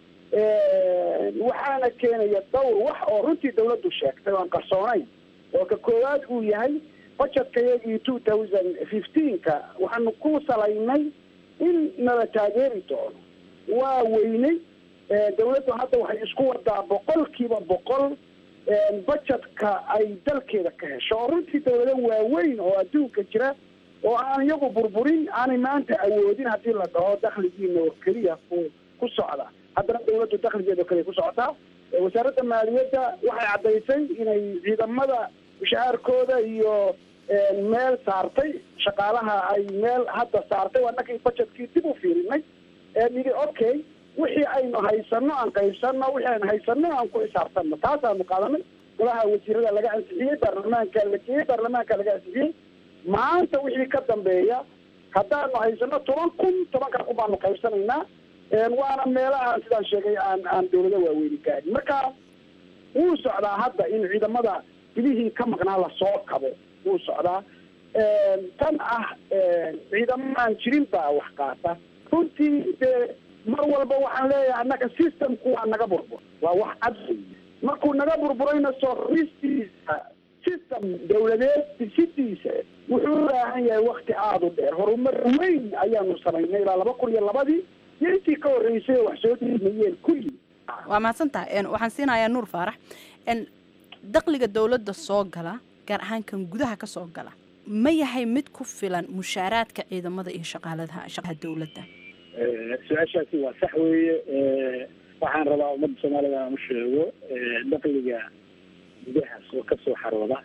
waxaana keenaya dhowr wax oo runtii dawladdu sheegtay oo aan qarsoonayn oo ka koowaad uu yahay budgetka iyagii two thousand fifteenka waxaanu ku salaynay in nala taageeri doono waa weynay dawladdu hadda waxay isku wadaa boqolkiiba boqol budgetka ay dalkeeda ka hesho oo runtii dawlado waaweyn oo adduunka jira oo aan iyagu burburin aanay maanta awoodin haddii la dhaho dakhligiina oo keliya ku ku socda haddana dawladdu dakhligeeda oo keliya ku socotaa wasaaradda maaliyadda waxay caddaysay inay ciidamada mushahaarkooda iyo meel saartay shaqaalaha ay meel hadda saartay waa nakii budgetkii dib u fiirinay nidi okay wixii aynu haysano aan qaybsano wixii aynu haysano aan ku xisaabtano taasaanu qaadanay golaha wasiirada laga ansixiyey baarlamaanka la geeyey baarlamaanka laga ansixiyey maanta wixii ka dambeeya haddaanu haysano toban kun tobanka kun baanu qaybsanaynaa waana meelaha sidaan sheegay aan aan dawlado waaweyni gaarin marka wuu socdaa hadda in ciidamada bilihii ka maqnaa lasoo kabo wuu socdaa tan ah ciidamo aan jirin baa wax qaata runtii dee mar walba waxaan leeyahay annaga systemku waa naga burbur waa wax cad markuu naga burburayna soo ristiisa system dawladeed disidiisa wuxuu u baahan yahay wakti aada u dheer horumar weyn ayaanu samaynay ilaa laba kun iyo labadii iyo intii ka horreysay oo wax soo dhiimayeen kulli waa mahadsan tahay waxaan siinayaa nuur faarax dakhliga dowladda soo gala gaar ahaan kan gudaha ka soo gala ma yahay mid ku filan mushaaraadka ciidamada iyo shaqaaladaha shaqaha dowladda su-aashaasi waa sax weeye waxaan rabaa ummadda soomaalida aan u sheego dakhliga gudaha soo ka soo xarooda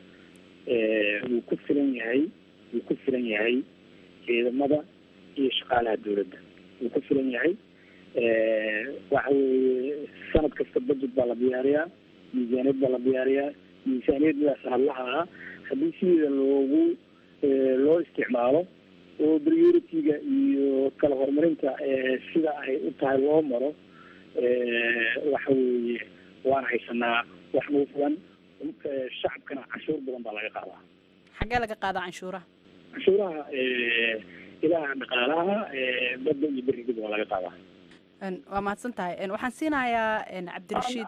wuu ku filan yahay wuu ku filan yahay ciidamada iyo shaqaalaha dowladda wuu ku filan yahay waxa weeye sanad kasta budget baa la diyaariyaa miisaaniyad baa la diyaariyaa miisaaniyaddaas hadlaha ah haddii sideeda loogu loo isticmaalo oo priority-ga iyo kala horumarinta sida ay u tahay loo maro waxa weeye waan haysanaa wax nagu filan shacabkana canshuur badan baa laga qaadaa xaggee laga qaadaa canshuuraha canshuuraha ilaha dhaqaalaha badda iyo berigaba waa laga qaadaa waa mahadsan tahay waxaan siinayaa cabdirashiid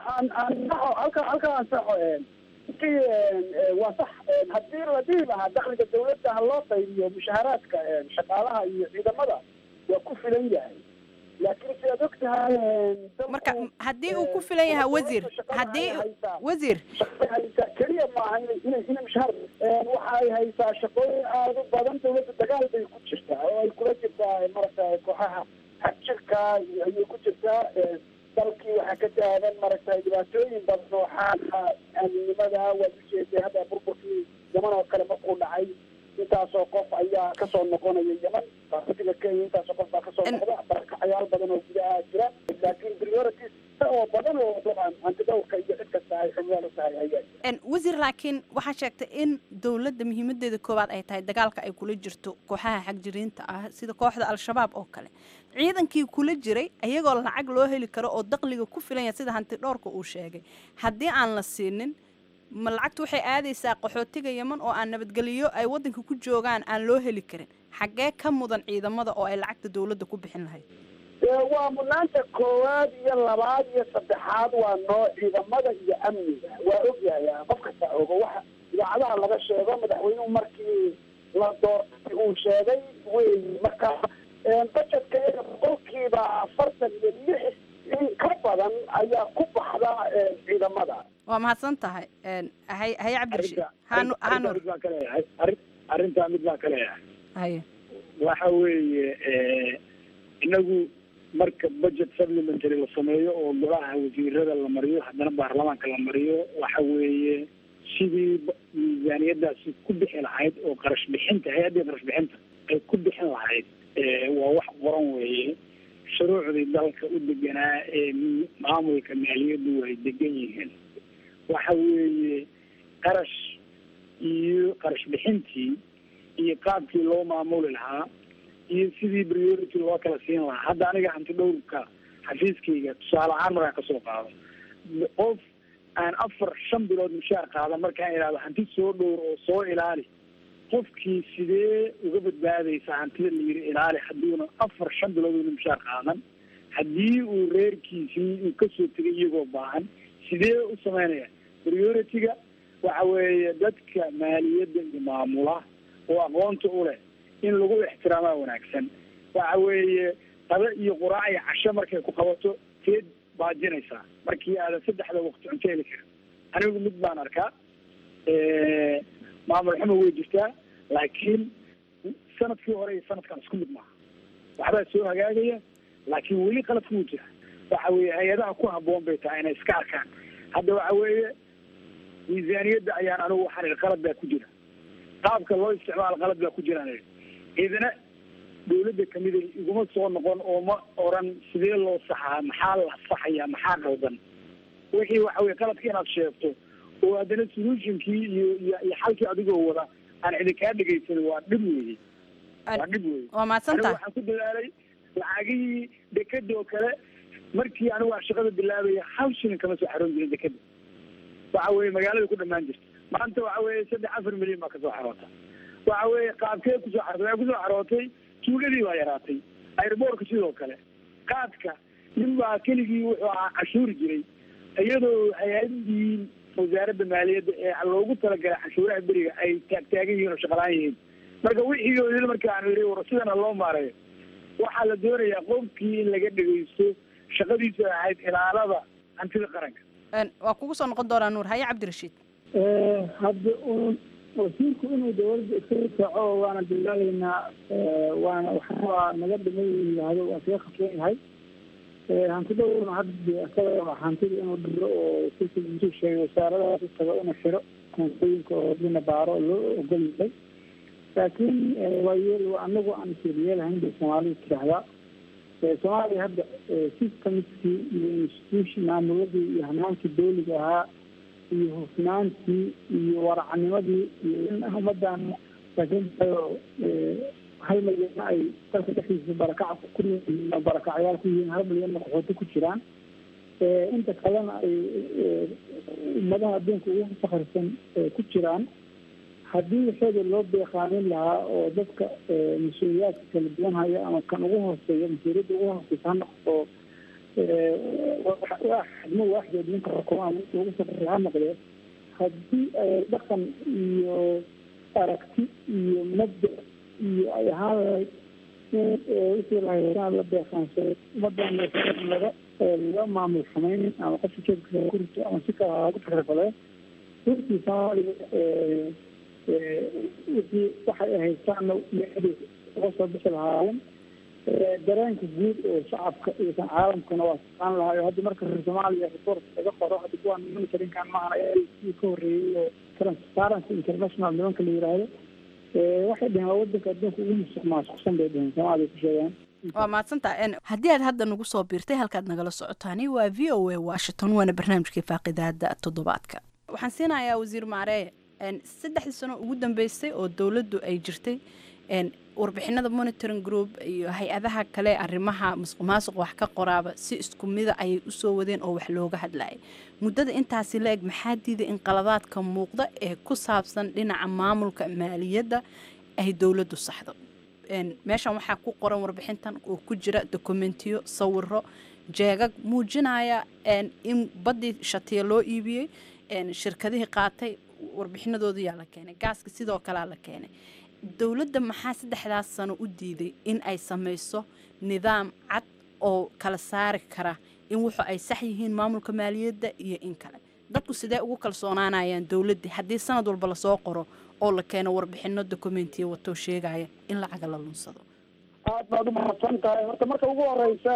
halka halka ansaxo intii waa sax haddii la dhihi lahaa dakhliga dawladda ha loo qaybiyo mushaaharaadka shaqaalaha iyo ciidamada waa ku filan yahay laakiin si aad og tahay marka haddii uu ku filan yahay wasiir haddii wasiir haysaa keliya maaha inay inay inay mushaar waxa ay haysaa shaqooyin aada u badan dawladda dagaal bay ku jirtaa oo ay kula jirtaa maragtay kooxaha xagjirka ayay ku jirtaa dalkii waxaa ka taagan maragtay dhibaatooyin badan oo xaalka aaminimada waad ujeeday hadda burburkii yaman oo kale markuu dhacay intaasoo qof ayaa kasoo noqonaya yaman baarlatiga kenya intaasoo qof baa kasoo noqda barakacayaal badan oo gudaha jira laakiin priorities oo badan oo dabcan antidowrka iyo cid kasta ay xubnaal u tahay ayaa wasiir laakiin waxaa sheegtay in dowladda muhiimadeeda koowaad ay tahay dagaalka ay kula jirto kooxaha xagjiriinta ah sida kooxda al-shabaab oo kale ciidankii kula jiray ayagoo lacag loo heli karo oo dakhliga ku filan yahay sida hanti dhowrka uu sheegay haddii aan la siinin ma lacagtu waxay aadaysaa qaxootiga yeman oo aan nabadgeliyo ay waddanka ku joogaan aan loo heli karin xaggee ka mudan ciidamada oo ay lacagta dowladda ku bixin lahayd waa mudnaanta koowaad iyo labaad iyo saddexaad waa noo ciidamada iyo amniga waa ogyahay qof kasta ogo waxa idaacadaha laga sheego madaxweynuhu markii la doortay uu sheegay wey marka bajetka iyaga boqolkiiba afartan iyo lix in ka badan ayaa ku baxda ciidamada waa mahadsan tahay hay haye cabdirashiid hanu hanur mid baan ka leeyahay arrin arrintaa mid baan ka leeyahay haye waxa weeye inagu marka budget supplementary la sameeyo oo golaha wasiirada la mariyo haddana baarlamaanka la mariyo waxa weeye sidii miisaaniyadaasi ku bixi lahayd oo qarash bixinta hay-addii qarash bixinta ay ku bixin lahayd waa wax qoran weeye shuruucdii dalka u deganaa ee maamulka maaliyaddu ay degan yihiin waxa weeye qarash iyo qarash bixintii iyo qaabkii loo maamuli lahaa iyo sidii priority loo kala siin lahaa hadda aniga hanti dhowrka xafiiskayga tusaale ahaan markaan kasoo qaado qof aan afar shan bilood mushaar qaada markaan idhahdo hanti soo dhowr oo soo ilaali qofkii sidee uga badbaadaysa hantida la yiri ilaali haddiuna afar shan bilood una mushaar qaadan haddii uu reerkiisii uu kasoo tegay iyagoo baahan sidee u sameynaya priority-ga waxa weeye dadka maaliyadda iyo maamula oo aqoonta u leh in lagu ixtiraamaa wanaagsan waxa weeye qado iyo quraac iyo casho markay ku qabato teed baajinaysaa markii aadan saddexda waqti cunto heli karin anigu mid baan arkaa maamul xumo way jirtaa laakiin sanadkii hore iyo sanadkan isku mid maaha waxbaa soo hagaagaya laakiin weli qaladku wuu jira waxa weeye hay-adaha ku habboon bay tahay inay iska arkaan hadda waxa weeye miisaaniyadda ayaan anigu waxaan idhi qalad baa ku jira qaabka loo isticmaalo qalad baa ku jiraan idhi idina dawladda kamida iguma soo noqon oo ma oran sidee loo saxaa maxaa la saxaya maxaa qaldan wixii waxa weye qaladka inaad sheegto oo haddana solutionkii iyo iyo iyo xalkii adigoo wada aan cidi kaa dhegaysanin waa dhib weeye waa dhib weeye waa mahadsan anigu tahay waxaan ku dadaalay lacagihii dekeda oo kale markii anigu aan shaqada bilaabaya hal shilin kama soo xaroon jirin dekeda waxa weeye magaalada ku dhamaan jirta maanta waxa weeye saddex afar milyan baa kasoo xaroota waxa weeye qaabkee kusoo xarootay waxay kusoo xarootay tuuladii baa yaraatay airboortka sidoo kale qaadka nin baa keligii wuxuu ahaa cashuuri jiray iyadoo hay-adii wasaaradda maaliyadda ee loogu talagalay cashuuraha beriga ay taagtaagan yihiin oo shaqalaan yihiin marka wixii marka aan yidhi war sidana loo maareeyo waxaa la doonayaa qofkii in laga dhegeysto shaqadiisu ay ahayd ilaalada hantida qaranka waa kugu soo noqon doonaa nuur haye cabdirashiid hadda un wasiirku inuu dawladda iska rifaaco waana bilaalaynaa waana waxaa naga dhimay yidhaahdo waa kaga khasban yahay hanti dhowrna hadda isaga hantida inuu dhiro oo sisu sheegay wasaaradahaas utaga una xiro hantooyinka oo dina baaro loo ogol yahay laakiin waa yeel anagu aan isyeelyeelahayn bay soomaalidu tidhaahdaa soomaaliya hadda systemskii iyo institution maamuladii iyo hanaankii dawliga ahaa iyo hufnaantii iyo waracnimadii iyo in ummadan laakiintayo hal milyanna ay dalka dhexdiisa barakac ku barakacyaal ku yihiin hal milyanna qaxooti ku jiraan inta kalena ay ummadaha adduunka ugu fakarsan ku jiraan haddii waxeeda loo beeqaanin lahaa oo dadka mas-uuliyaadka kala duwan haya ama kan ugu hooseeya mas-uuliyadda ugu hooseysa ha noqdo xidmo waaxdeed ninka xukuma ama ninka ugu sarreeya ha noqdee haddii ay dhaqan iyo aragti iyo mabda iyo ay ahaan lahayd in wixii lahaysaan la beeqaansado ummadan laga laga maamul samaynin ama qofka jeedkiisa ku rito ama si kale hagu takrifadee runtii soomaaliya wixii waxay ahaystaana meedi uga soo bixi lahaayeen dareenka guud oo shacabka iyo kan caalamkuna waa saqaan lahaa hadda marka reer soomaaliya report laga qoro hadda kuwaan monitorinkan maahan kii ka horreeyey oo transparency international nimanka la yiraahdo waxay dheheen waa wadanka adduunka ugu musuq maasuqsan bay dheheen soomaaliya ku sheegaan waa mahadsantaha haddii aad hadda nagu soo biirtay halkaad nagala socotaani waa v o a washington waana barnaamijkii faaqidaada toddobaadka waxaan siinayaa wasiir maaree saddexdii sano ugu dambeysay oo dowladdu ay jirtay warbixinada monitoring group iyo hay-adaha kale arrimaha musuq maasuq wax ka qoraaba si isku mida ayay usoo wadeen oo wax looga hadlayay muddada intaasi la eg maxaa diiday in qaladaadka muuqda ee ku saabsan dhinaca maamulka maaliyadda ay dowladdu saxdo meeshan waxaa ku qoran warbixintan oo ku jira dokumentiyo sawiro jeegag muujinaya in baddii shatiya loo iibiyey shirkadihii qaatay warbixinadooda yaa la keenay gaaska sidoo kalea la keenay dowladda maxaa saddexdaas sano u diiday in ay samayso nidaam cad oo kala saari kara in wuxu ay sax yihiin maamulka maaliyadda iyo in kale dadku sidee ugu kalsoonaanayaan dowladdii haddii sanad walba lasoo qoro oo la keeno warbixino dokumentiya watoo sheegaya in lacaga la lunsado aad baad u mahadsan tahay horta marka ugu horeysa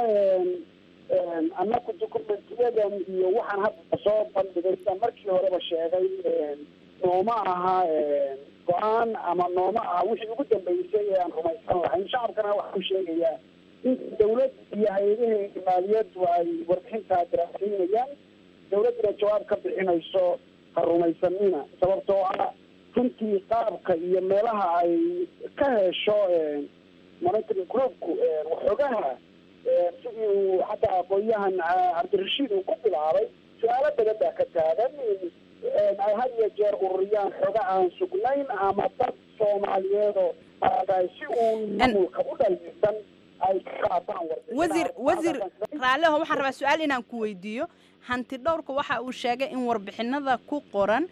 annaku dokumentiyadan iyo waxaan hadda soo bandhigay sidaan markii horeba sheegay nooma aha go-aan ama nooma aha wixii ugu dambeysay ee aan rumaysan lahayn shacabkana waxaa ku sheegayaa in dawlad iyo hay-adaheeda maaliyaddu ay warbixintaa daraasaynayaan dawladduna jawaab ka bixinayso ha rumaysanina sababtoo ah runtii qaabka iyo meelaha ay ka hesho monitoring groupku waxoogaha sidii uu xataa aqoon-yahan cabdirashiid uu ku bilaabay su-aalo badan baa ka taagan ay had iyo jeer ururiyaan xooga aan sugnayn ama dad soomaaliyeedoo maaragtay si uun maamulka u dhaliisan ay ka qaataan wasiir wasiir raalliho waxaan rabaa su-aal inaan ku weydiiyo hanti dhowrka waxa uu sheegay in warbixinada ku qoran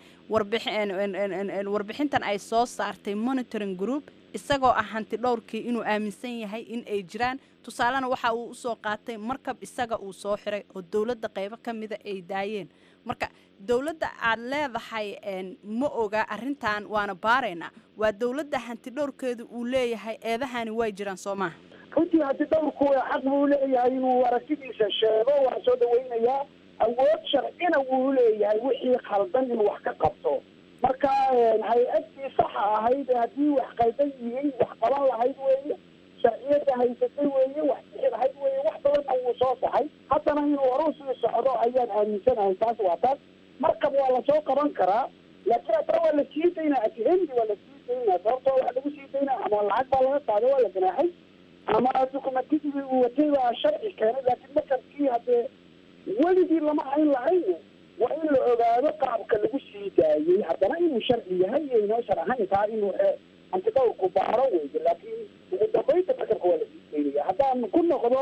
warbixintan ay soo saartay monitoring group isagoo ah hanti dhowrkii inuu aaminsan yahay in ay jiraan tusaalena waxa uu usoo qaatay markab isaga uu soo xiray oo dowladda qaybo ka mida ay daayeen marka dowladda aad leedahay ma oga arrintan waana baaraynaa waa dowladda hanti dhowrkeedu uu leeyahay eedahani way jiraan soo maaha runtii hanti dhowrku xaq buu leeyahay inuu aragtidiisa sheego waa soo dhawaynayaa awood sharcina wuu leeyahay wixii khaldan inuu wax ka qabto marka hay-addii saxa ahayd haddii wax qaldan yihiin wax qaban lahayd weeye sharciyada haysatay weeye wax bixi lahayd weeye wax badanna wuu soo saxay haddana inuu horu sii socdo ayaan aaminsanahay taas waa taas markab waa lasoo qaban karaa laakiin haddana waa la sii daynaa atihemdi waa la sii daynaa sababtoo wax lagu sii daynaa ama lacag baa laga qaaday waa la ganaaxay ama dukumentigii uu watay baa sharci keenay laakiin markabkii haddee weligii lama hayn lahayn waa in la ogaado qaabka lagu sii daayey haddana inuu sharci yahay iyo inoo shar ahayn taa inuu antidhowrku baaro weyde laakiin ugu dambeynta markabka waa la sii daynaya haddaan ku noqdo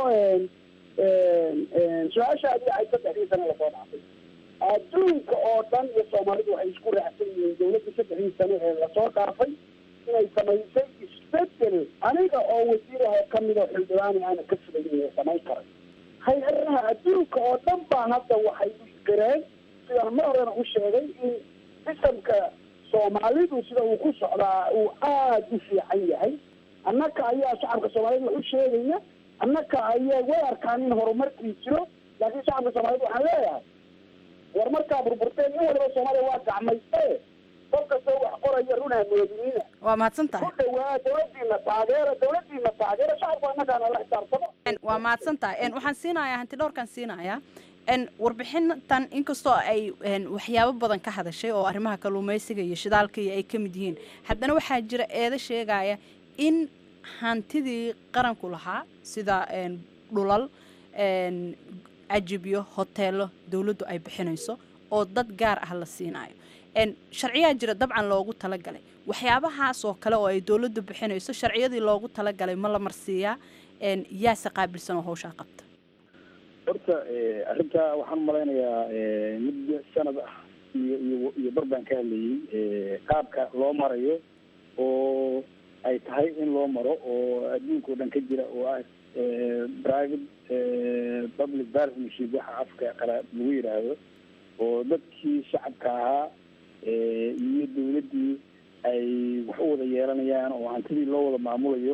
su-aashaadii ay saddexdii sano lasoo dhaafay adduunka oo dhan iyo soomaalidu waxay isku raacsan yihiin dawladda saddexdii sano ee lasoo dhaafay inay samaysay isbedel aniga oo wasiiraha kamida xildhibaani aana ka filayn samayn karay hay-adaha adduunka oo dhan baan hadda waxay isgareen sidaan mar horena u sheegay in sistamka soomaalidu sida uu ku socdaa uu aada u fiican yahay annaka ayaa shacabka soomaaliyed wax u sheegaya annaka ayaa way arkaan in horumarkii jiro laakiin shacabka soomaaliyed waxaan leeyahay war markaa burburteen in waliba soomaaliya waa gacmayste qof kastoo wax qoraya runaa moodiniina waa mahadsan tahay ku dhawaa dawladiina taageera dawladiina taageera shacabku annakaana la xisaabtamo waa mahadsan tahay waxaan siinayaa hanti dhowrkan siinayaa warbixintan inkastoo ay waxyaabo badan ka hadashay oo arrimaha kalluumaysiga iyo shidaalka iyo ay ka mid yihiin haddana waxaa jira eedo sheegaya in hantidii qaranku lahaa sida dhulal ajibyo hoteelo dowladdu ay bixinayso oo dad gaar ah la siinayo sharciyaa jira dabcan loogu talagalay waxyaabahaas oo kale oo ay dowladdu bixinayso sharciyadii loogu talagalay ma la marsiiyaa yaase qaabilsan oo hawshaa qabta horta arrintaa waxaan umalaynayaa muddo sanad ah iyo iyo iyo bar baan ka hadlayay qaabka loo marayo oo ay tahay in loo maro oo adduunka o dhan ka jira oo ah private public partnership waxa afka qalaad lagu yidhaahdo oo dadkii shacabka ahaa iyo dawladdii ay wax u wada yeelanayaan oo hantidii loo wada maamulayo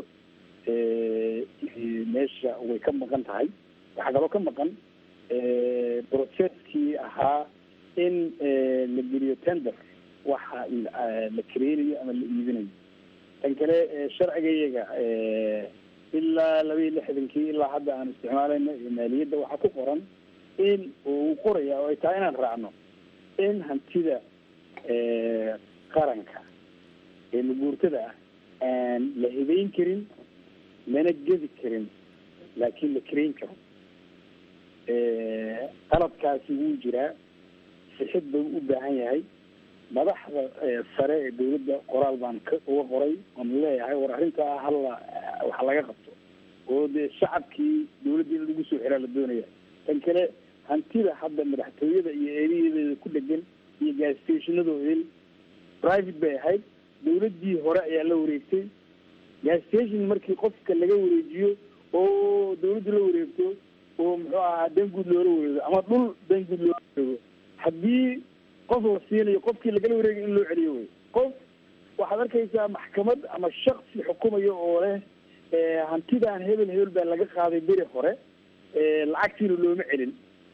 meesha way ka maqan tahay waxaa kaloo ka maqan processkii ahaa in la geliyo tender waxa la kareynayo ama la iibinayo tan kale sharciga iyaga ilaa laba iyo lixdankii ilaa hadda aan isticmaalayno maaliyadda waxaa ku qoran in uu qoraya oo ay tahay inaan raacno in hantida qaranka ee maguurtada ah aan la hibeyn karin lana gedi karin laakiin la kareyn karo qaladkaasi wuu jiraa sixid buu u baahan yahay madaxda sare ee dawladda qoraal baan ka uga qoray oon leeyahay war arrintaa hala waxa laga qabto oo dee shacabkii dawladda in lagu soo xiraa la doonaya tan kale hantida hadda madaxtooyada iyo eeriyadeeda ku dhegan iyo gastationadooda private bay ahayd dawladdii hore ayaa la wareegtay gastation markii qofka laga wareejiyo oo dawladdu la wareegto oo muxuu ahaa danguud loola wareego ama dhul danguud loola wareego haddii qof la siinayo qofkii lagala wareegay in loo celiyo wey qof waxaad arkaysaa maxkamad ama shaksi xukumayo oo leh hantidan hebel hebel baa laga qaaday beri hore lacagtiina looma celin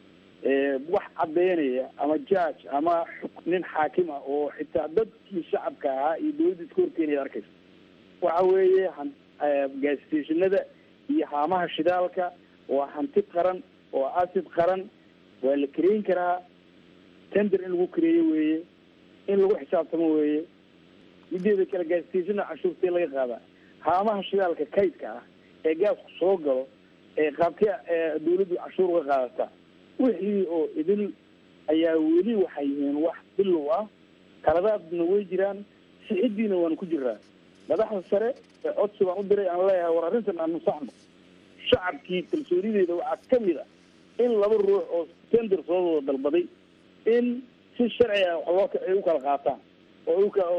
wax caddeynaya ama judge ama nin xaakim ah oo xitaa dadkii shacabka ahaa iyo dawladda iska horkeenaya arkaysa waxa weeye gastationada iyo haamaha shidaalka waa hanti qaran oo asid qaran waa la kareyn karaa tender in lagu kareeyo weeye in lagu xisaabtamo weeye mideeda kale gaastationa cashuurtee laga qaadaa haamaha shidaalka kaydka ah ee gaasku soo galo ee qaabkee dawladdu cashuur uga qaadataa wixii oo idil ayaa weli waxay yihiin wax bilow ah kaladaadna way jiraan sixidiina waanu ku jiraa madaxda sare ee codsi baan u diray aan leeyahay war arrintan aan nusaxno shacabkii kalsoonideeda waxaa kamid a in laba ruux oo tender soo wada dalbaday in si sharci ah wax loo ay u kala qaataan oo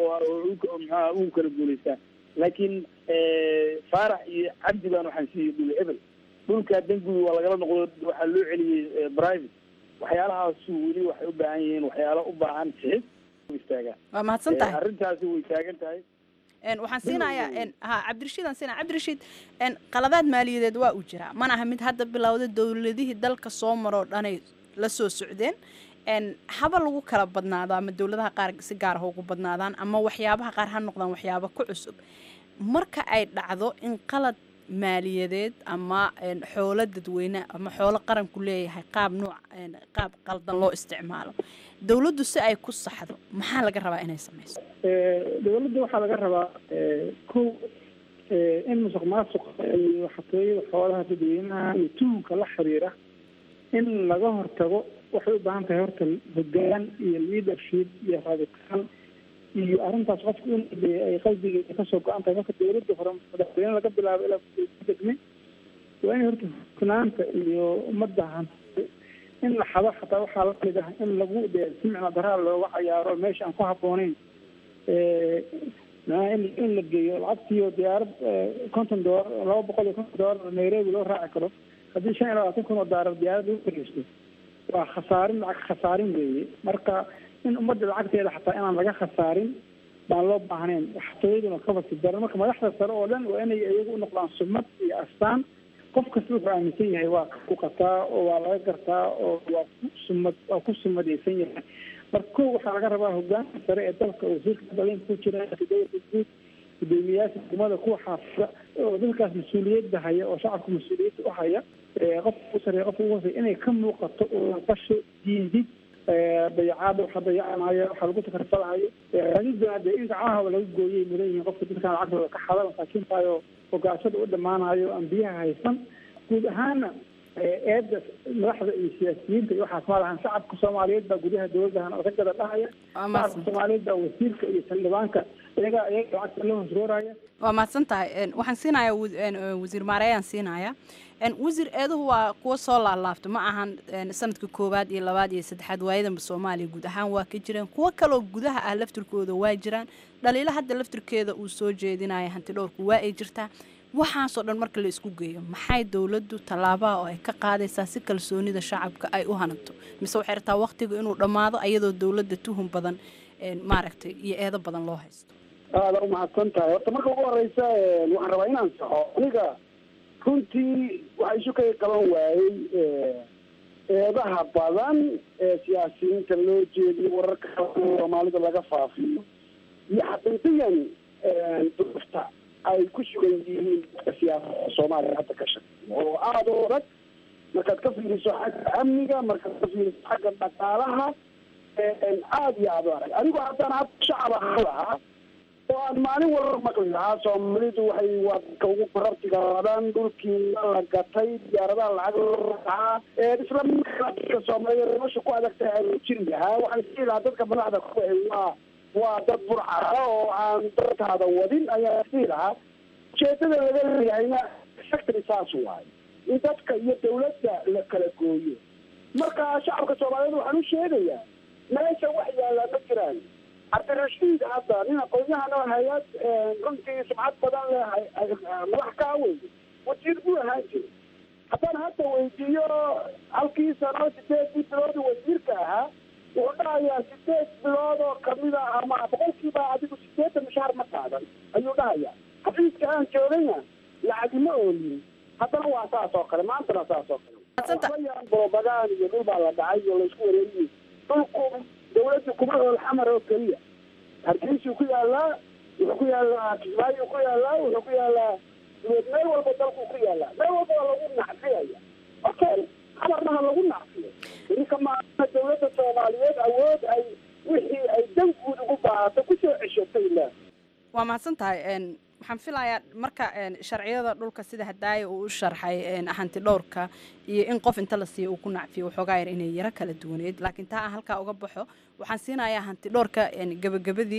mxuaha ugu kala guulaystaan laakiin faarax iyo cabdi baan waxaan siiyey dhul hebel dhulkaa danguud waa lagala noqdo waxaa loo celiyey private waxyaalahaasu weli waxay u baahan yihiin waxyaalo u baahan sixid istaagaan waa mahadsan tahay arrintaasi way taagan tahay waxaan siinayaa ha cabdirashiid aan siinaya cabdirashiid qaladaad maaliyadeed waa uu jiraa mana aha mid hadda bilowda dowladihii dalka soo maroo dhanay la soo socdeen haba lagu kala badnaado ama dowladaha qaar si gaar ah ugu badnaadaan ama waxyaabaha qaar ha noqdaan waxyaaba ku cusub marka ay dhacdo in qalad maaliyadeed ama xoolo dadweyne ama xoolo qaranku leeyahay qaab nuuc qaab qaldan loo isticmaalo dowladdu si ay ku saxdo maxaa laga rabaa inay sameyso dowladda waxaa laga rabaa kow in musuq maasuqa iyo xatooyada xoolaha dadweynaha iyo tuhunka la xiriira in laga hortago waxay u baahan tahay horta hogaan iyo leadership iyo rabitaan iyo arrintaas qofku in ay qalbigeeda kasoo go-an tahay marka dowladda hore madaxweyne laga bilaabo ilaa degme waa in horta hufnaanta iyo ummadda in la xado xataa waxaa lamid ah in lagu de si micno daraa looga cayaaro meesha aan ku habbooneyn macnaha in in la geeyo lacagtiiyo diyaarad konton doolar laba boqol iyo konton doolar nairobi loo raaci karo haddii shan iyo labaatan kun oo doolar diyaarad lagu fariisto waa khasaarin lacag khasaarin weeye marka in ummadda lacagteeda xataa inaan laga khasaarin baan loo baahnayn waxtooyaduna kabasi daran marka madaxda sare oo dhan waa inay iyagu u noqdaan sumad iyo astaan qof kasta wuxuu aaminsan yahay waa ku qataa oo waa laga gartaa oo waa ku sumad waa ku sumadaysan yahay marka ko waxaa laga rabaa hogaanka sare ee dalka wasiirka dalinka ku jira dowlada guud gudoomiyayaasha degmada kuwa xaafida oo dalkaas mas-uuliyadda haya oo shacabka mas-uuliyadda u haya qofka ugu sareeya qofka ugu hoosey inay ka muuqato oo qasho diindid dayacaada waxa dayacanayo waxa lagu takarfalahayo radida de in gacmahaba laga gooyay mudan yihiin qofka dadkan lacagtooda ka xada masaakiintaayo ogaashada u dhammaanayo aan biyaha haysan guud ahaana eedda madaxda iyo siyaasiyiinta iyo waxaas ma lahan shacabka soomaaliyeed baa gudaha dowladdahan ragada dhahaya shacabka soomaaliyeed baa wasiirka iyo xildhibaanka iyaga iyaga lacagta la hoosrooraya waa mahadsan tahay waxaan siinayaa wasiir maareeyaan siinayaa wasiir eeduhu waa kuwa soo laalaabta ma ahan sanadka koowaad iyo labaad iyo saddexaad waayadanba soomaaliya guud ahaan waa ka jireen kuwo kaloo gudaha ah laftirkooda waa jiraan dhaliilo hadda laftirkeeda uu soo jeedinaya hanti dhowrku waa ay jirtaa waxaasoo dhan marka la isku geeyo maxay dowladdu tallaabaha oo ay ka qaadaysaa si kalsoonida shacabka ay u hanabto mise waxay rabtaa waqtiga inuu dhammaado ayadoo dowladda tuhun badan maaragtay iyo eedo badan loo haysto aada umahadsan tahay horta marka ugu horeysa waxaan rabaa inaan saxo aniga runtii waxa isu kay qaban waayey eedaha badan ee siyaasiyiinta loo jeediyo wararka soomaalida laga faafiyo iyo xaqiiqiyan duufta ay ku sugan yihiin dadka siyaasada soomaaliya hadda ka shaqeeya oo aada u adag markaad ka fiiriso xagga amniga markaad ka fiiriso xagga dhaqaalaha aada iyo aada u adag anigu haddaan hadda shacab ahaan lahaa oo aan maalin walba maqli lahaa soomaalidu waxay waa dadka ugu barartiga badan dhulkii waa la gatay diyaaradaha lacag loo racaa isla markaa dadka soomaaliyeed nolosha ku adagtahay aan jiri lahaa waxaan isii lahaa dadka madaxda ku waa waa dad burcada oo aan dadkaada wadin ayaa isii lahaa ujeedada laga leeyahayna sectary saas waayo in dadka iyo dawladda la kala gooyo marka shacabka soomaaliyeed waxaan u sheegayaa meesha wax yaallaa ma jiraan cabdirashiid hadda nin aqoon-yahana hay-ad runtii sumcad badan leh madax kaa wey wasiir buu ahaan jiray haddaan hadda weydiiyo halkii sano sideedii bilood wasiirka ahaa wuxuu dhahayaa sideed bilood oo kamida ama boqolkiiba adigu sideetan mishaar ma qaadan ayuu dhahayaa xafiiska aan joogayna lacagi ma oolin haddana waa saas oo kale maantana saas oo kale brobagaan iyo dhul baa la dhacay iyo laysku wareeriyey dhulku dawladda kuma ool xamar oo keliya hargeysuu ku yaalaa wuxuu ku yaalaa kismaayu ku yaalaa wuxuu ku yaalaa meel walba dalku ku yaalaa meel walba waa lagu nacfiyaya okay xamarna ha lagu nacfiyo ininka maana dawladda soomaaliyeed awood ay wixii ay dan guud ugu baahato kusoo ceshatay la waa mahadsan tahay waxaan filayaa marka sharciyada dhulka sida hadaaya uu u sharxay hanti dhowrka iyo in qof inta la siiyo uu ku nacfiyo waxoogaa yar inay yaro kala duwaneed laakiin taa aan halkaa uga baxo waxaan siinayaa hanti dhowrka gabagabadii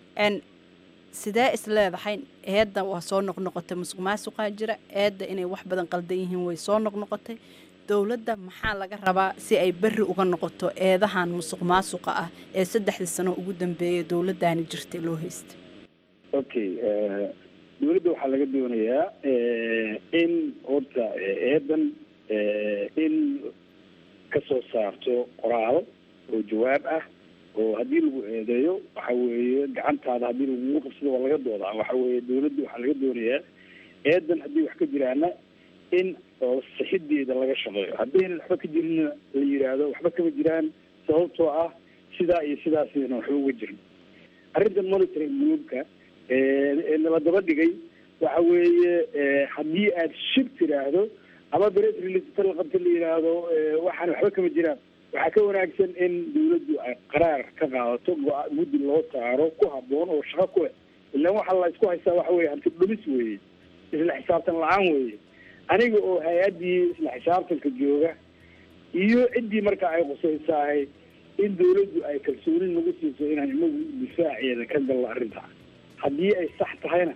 sidee is leedahay eedda waa soo noqnoqotay musuq maasuqaa jira eedda inay wax badan qaldan yihiin way soo noqnoqotay dowladda maxaa laga rabaa si ay berri uga noqoto eedahan musuq maasuqa ah ee saddexdii sano ugu dambeeyay dowladdaani jirtay loo haystay okay dawladda waxaa laga doonayaa in horta eedan in kasoo saarto qoraal oo jawaab ah oo haddii lagu eedeeyo waxa weeye gacantaada haddii lagugu qabsado waa laga doodaa waxa weeye dawladda waxaa laga doonayaa eedan haddii wax ka jiraana in oo sixideeda laga shaqeeyo haddaynan waxba ka jirinna la yidhaahdo waxba kama jiraan sababtoo ah sidaa iyo sidaasna waxba uga jirin arrinta monitoring groupka nala daba dhigay waxa weeye haddii aad shib tiraahdo ama bres release la qabta la yidhaahdo waxaan waxba kama jiraan waxaa ka wanaagsan in dawladdu ay qaraar ka qaadato go- guddi loo saaro ku haboon oo shaqo ku leh ilaan waxaa la isku haystaa waxa weye hanti dhumis weeye isla xisaabtan la-aan weeye aniga oo hay-addii isla xisaabtanka jooga iyo ciddii marka ay qusaysahay in dawladdu ay kalsooni nagu siiso inaan inagu difaaceeda ka galno arrintaa haddii ay sax tahayna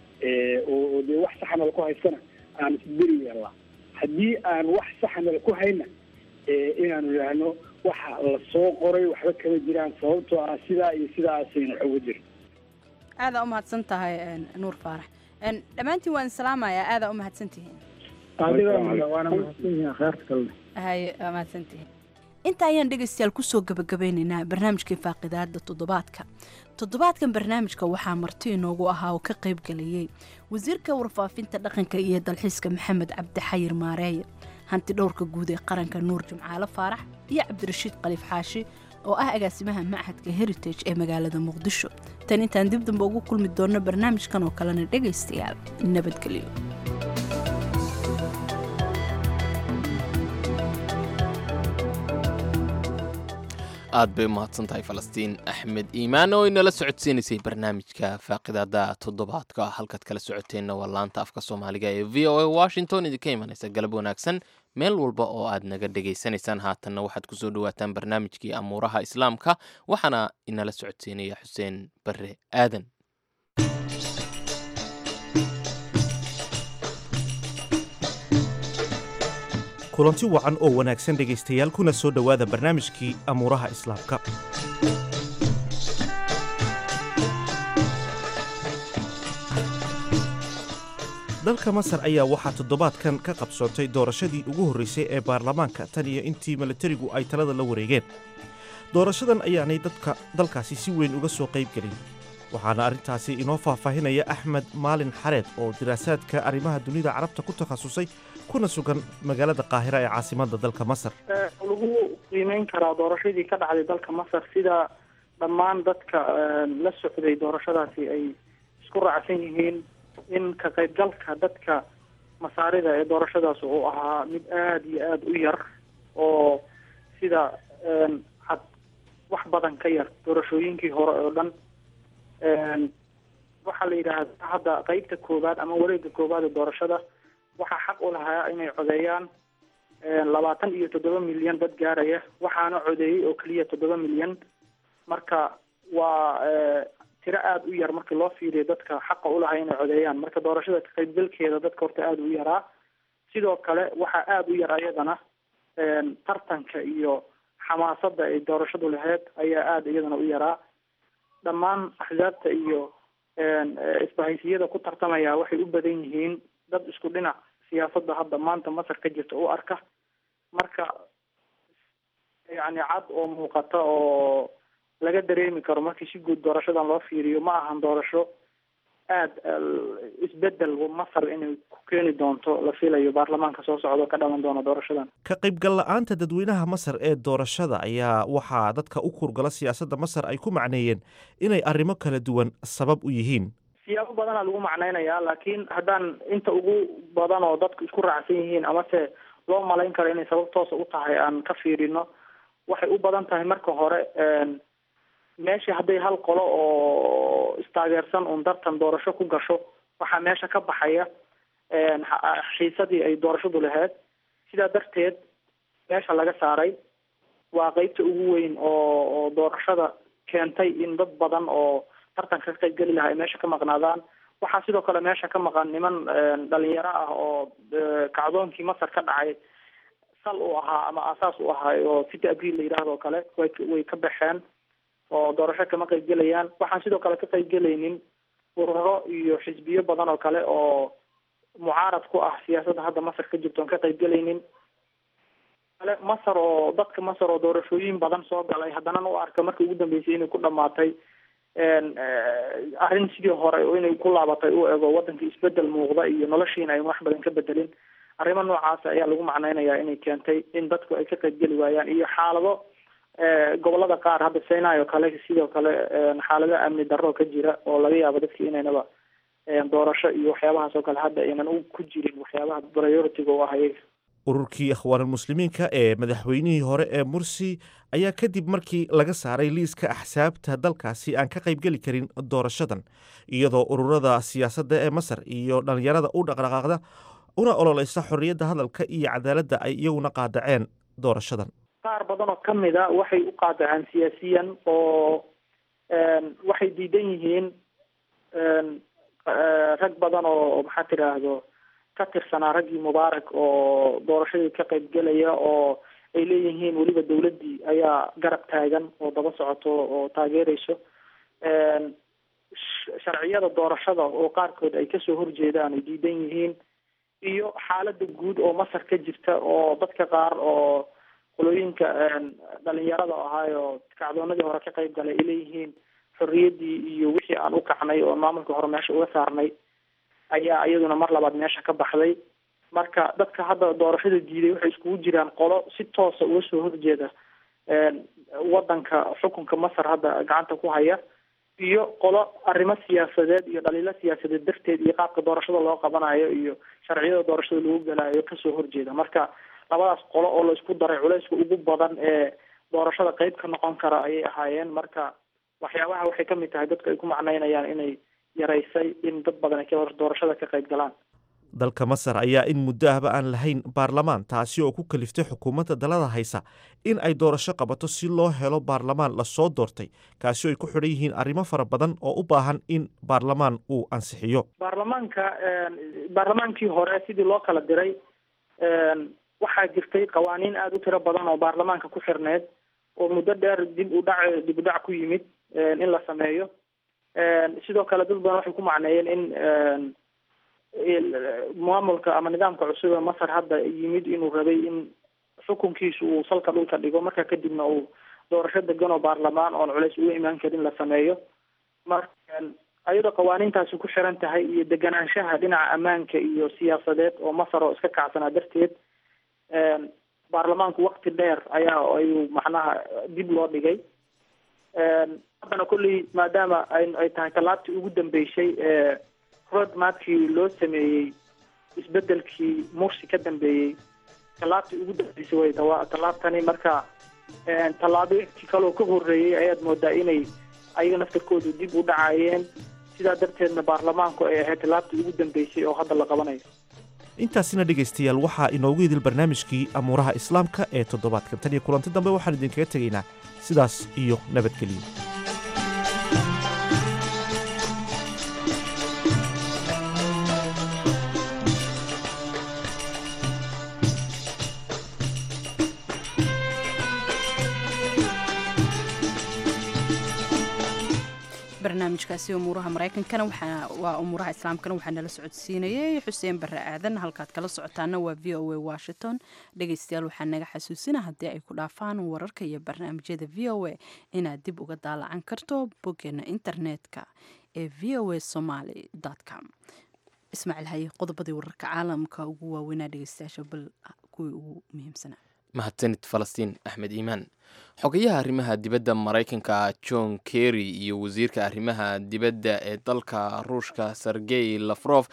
oo dee wax saxa nala ku haystana aan isberi yeelnaa haddii aan wax saxa nala ku hayna inaanu idhaahno waxa la soo qoray waxba kama jiraan sababtoo ah sidaa iyo sidaasayna wax uga jirin aadaa u mahadsan tahay nuur faarax dhammaantiin waan islaamayaa aadaa u mahadsantihiin adiga waana mahadsanyihiin akhaarta kalena haye waa mahadsantihiin inta ayaan dhegaystayaal kusoo gabagabeynaynaa barnaamijkii faaqidaada toddobaadka toddobaadkan barnaamijka waxaa marti inoogu ahaa oo ka qayb galayay wasiirka warfaafinta dhaqanka iyo dalxiiska maxamed cabdixayir maareeye hanti dhowrka guud ee qaranka nuur jimcaale faarax iyo cabdirashiid khaliif xaashi oo ah agaasimaha machadka heritage ee magaalada muqdisho tan intaan dib damba ugu kulmi doonno barnaamijkan oo kalena dhegaystayaal nabadgelyo aad bay umahadsan tahay falastiin axmed iimaan oo inala socodsiinaysay barnaamijka faaqidaada toddobaadka halkaad kala socoteenna waa laanta afka soomaaliga ee v o a washington idinka imanaysa galab wanaagsan meel walba oo aad naga dhegaysanaysaan haatanna waxaad kusoo dhawaataan barnaamijkii amuuraha islaamka waxaana inala socodsiinaya xuseen bare aadan kulanti wacan oo wanaagsan dhegaystayaal kuna soo dhowaada barnaamijkii amuuraha islaamka dalka masar ayaa waxaa toddobaadkan ka qabsoontay doorashadii ugu horraysay ee baarlamaanka tan iyo intii milatarigu ay talada la wareegeen doorashadan ayaanay dadka dalkaasi si weyn uga soo qayb gelin waxaana arrintaasi inoo faahfaahinaya axmed maalin xareed oo diraasaadka arrimaha dunida carabta ku takhasusay kuna sugan magaalada qaahira ee caasimadda dalka masar lagu qiimeyn karaa doorashadii ka dhacday dalka masar sida dhammaan dadka la socday doorashadaasi ay isku raacsan yihiin in ka qaybgalka dadka masaarida ee doorashadaas uu ahaa mid aada iyo aada u yar oo sida cad wax badan ka yar doorashooyinkii hore oo dhan waxaa la yidhaahdaa hadda qeybta koowaad ama wareega koowaad ee doorashada waxaa xaq u lahaa inay codeeyaan labaatan iyo toddoba milyan dad gaaraya waxaana codeeyey oo keliya toddoba milyan marka waa tiro aada u yar markii loo fiiriyo dadka xaqa ulahaa inay codeeyaan marka doorashada ka qaybgalkeeda dadka horta aada u yaraa sidoo kale waxaa aada u yar ayadana tartanka iyo xamaasadda ay doorashadu lahayd ayaa aada iyadana u yaraa dhammaan axsaabta iyo isbahaysiyada ku tartamaya waxay u badan yihiin dad isku dhinac siyaasadda hadda maanta masar ka jirta u arka marka yacni cad oo muuqata oo laga dareemi karo markii si guud doorashadan loo fiiriyo ma ahan doorasho aada isbedel masar inay ku keeni doonto la filayo baarlamaanka soo socdo ka dhalan doona doorashadan ka qaybgal la'aanta dadweynaha masar ee doorashada ayaa waxaa dadka u kurgala siyaasadda masar ay ku macneeyeen inay arrimo kala duwan sabab u yihiin siyaabo badanaa lagu macnaynayaa laakiin haddaan inta ugu badan oo dadku isku raacsan yihiin amase loo malayn karo inay sabab toosa u tahay aan ka fiirino waxay u badan tahay marka hore meesha hadday hal qolo oo istaageersan un dartan doorasho ku gasho waxaa meesha ka baxaya xiisadii ay doorashadu lahayd sidaa darteed meesha laga saaray waa qeybta ugu weyn oo oo doorashada keentay in dad badan oo tartanka ka qaybgeli lahaa ay meesha ka maqnaadaan waxaa sidoo kale meesha ka maqan niman dhalinyaro ah oo kacdoonkii masar ka dhacay sal u ahaa ama aasaas u ahaa oo city abriil la yidhaahdo kale way way ka baxeen oo doorasho kama qaybgelayaan waxaan sidoo kale ka qaybgelaynin ururo iyo xisbiyo badan oo kale oo mucaarad ku ah siyaasadda hadda masar ka jirto on ka qaybgelaynin kale masar oo dadka masar oo doorashooyin badan soo galay haddana u arka markii ugu dambeysay inay ku dhamaatay arrin sidii hore inay ku laabatay u ego waddanka isbedel muuqda iyo noloshiina ay wax badan ka bedelin arrimo noocaas ayaa lagu macnaynayaa inay keentay in dadku ay ka qaybgeli waayaan iyo xaalado gobolada qaar hadda sinai oo kale sidoo kale xaalado amni darro ka jira oo laga yaabo dadki inaynaba doorasho iyo waxyaabahaas oo kale hadda aynan ku jirin waxyaabaha priority-ga u ah iyaga ururkii akhwaanulmuslimiinka ee madaxweynihii hore ee mursi ayaa kadib markii laga saaray liiska axsaabta dalkaasi aan ka qaybgeli karin doorashadan iyadoo ururada siyaasadda ee masar iyo dhallinyarada u dhaqdhaqaaqda una ololeysa xorriyadda hadalka iyo cadaaladda ay iyaguna qaadaceen doorashadan qaar badan oo ka mid a waxay u qaadaceen siyaasiyan oo waxay diidan yihiin rag badan oo maxaa tidhaahdo ka tirsanaa raggii mubaarak oo doorashadii ka qaybgelaya oo ay leeyihiin weliba dawladdii ayaa garab taagan oo daba socoto oo taageereyso sharciyada doorashada oo qaarkood ay kasoo horjeedaan ay diidan yihiin iyo xaalada guud oo masar ka jirta oo dadka qaar oo qolooyinka dhalinyarada ahaayo kacdoonadii hore ka qayb galay ay leeyihiin xorriyaddii iyo wixii aan u kacnay oo maamulka hore meesha uga saarnay ayaa iyaduna mar labaad meesha ka baxday marka dadka hadda doorashada diiday waxay iskugu jiraan qolo si toosa uga soo horjeeda wadanka xukunka masar hadda gacanta ku haya iyo qolo arrimo siyaasadeed iyo dhaliilo siyaasadeed darteed iyo qaabka doorashada loo qabanayo iyo sharciyada doorashada lagu galayo kasoo horjeeda marka labadaas qolo oo la isku daray culayska ugu badan ee doorashada qeyb ka noqon kara ayay ahaayeen marka waxyaabaha waxay kamid tahay dadku ay ku macneynayaan inay yaraysay in dad badan ay doorashada ka qayb galaan dalka masar ayaa in muddo ahba aan lahayn baarlamaan taasi oo ku kaliftay xukuumadda dalada haysa in ay doorasho qabato si loo helo baarlamaan lasoo doortay kaasi oo ay ku xidhan yihiin arrimo fara badan oo u baahan in baarlamaan uu ansixiyo baarlamaanka baarlamaankii hore sidii loo kala diray waxaa jirtay qawaaniin aada u tiro badan oo baarlamaanka ku xirneed oo muddo dheer dib u dhac dib u dhac ku yimid in la sameeyo sidoo kale dad badan waxay ku macneeyeen in maamulka ama nidaamka cusub ee masar hadda yimid inuu rabay in xukunkiisu uu salka dhulka dhigo marka kadibna uu doorasho degan oo baarlamaan oon culays uga imaan karin la sameeyo marka ayadoo qawaaniintaasi ku xiran tahay iyo deganaanshaha dhinaca ammaanka iyo siyaasadeed oo masar oo iska kacsanaa darteed baarlamaanku wakti dheer ayaa ayuu macnaha dib loo dhigay haddana kolley maadaama ay ay tahay tallaabtii ugu dambeysay ee roadmapkii loo sameeyey isbedelkii mursi ka dambeeyey tallaabtii ugu dambeysay way dawa tallaabtani marka tallaabooyinkii kaloo ka horreeyey ayaad moodaa inay ayaga naftarkoodu dib u dhacayeen sidaa darteedna baarlamaanku ay ahayd tallaabtii ugu dambeysay oo hadda la qabanayo intaasina dhegaystayaal waxaa inoogu idil barnaamijkii amuuraha islaamka ee toddobaadkan tan iyo kulanti dambe waxaan idinkaga tegaynaa sidaas iyo nabadgelyo barnaamijkaasi umuuraha maraykankana waa umuuraha islaamkana waxaa nala socodsiinayay xuseen bare aadan halkaad kala socotaana waa v o a washington dhegaystayaal waxaa naga xasuusina haddii ay ku dhaafaan wararka iyo barnaamijyada v o a inaad dib uga daalacan karto boggeena internetka ee v o a somaly com ismaaciil haye qodobadii wararka caalamka ugu waaweynaa dhegaystayaasha bal kuwii ugu muhiimsanaa mahadsanid falastiin axmed iimaan xogayaha arrimaha dibadda maraykanka john kerry iyo wasiirka arrimaha dibadda ee dalka ruushka sergey lafrof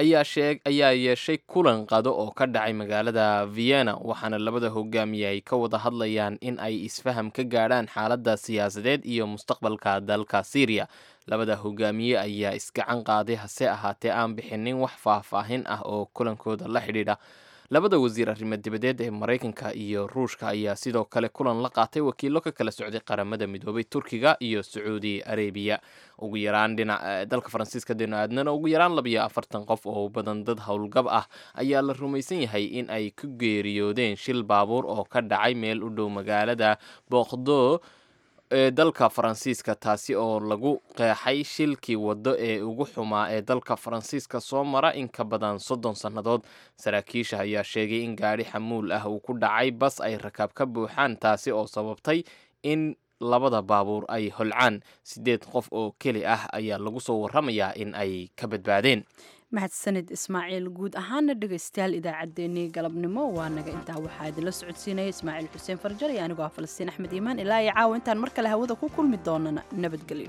ayaa yeeshay kulan qado oo ka dhacay magaalada vienna waxaana labada hogaamiye ay ka wada hadlayaan in ay isfaham ka gaadhaan xaaladda siyaasadeed iyo mustaqbalka dalka syriya labada hogaamiye ayaa isgacan qaaday hase ahaatee aan bixinin wax faahfaahin ah oo kulankooda la xidhiidha labada wasiir arrimo dibadeed ee maraykanka iyo ruushka ayaa sidoo kale kulan la qaatay wakiilo ka kala socday qaramada midoobay turkiga iyo sacuudi arabiya ugu yaraan dhinac dalka faransiiska dino aadnana ugu yaraan labiyo afartan qof oo badan dad howlgab ah ayaa la rumaysan yahay in ay ku geeriyoodeen shil baabuur oo ka dhacay meel u dhow magaalada boqdo ee dalka faransiiska taasi oo lagu qeexay shilkii waddo ee ugu xumaa ee dalka faransiiska soo mara in ka badan soddon sannadood saraakiisha ayaa sheegay in gaadhi xamuul ah uu ku dhacay bas ay rakaab ka buuxaan taasi oo sababtay in labada baabuur ay holcaan siddeed qof oo keli ah ayaa lagu soo warramayaa in ay ka badbaadeen mahadsanid ismaaciil guud ahaana dhegaystayaal idaacaddeenii galabnimo waa naga intaa waxaa idinla socodsiinaya ismaaciil xuseen farjar iyo anigoo ah falastiin axmed iimaan ilaa iyo caawa intaan mar kale hawada ku kulmi doonana nabadgelyo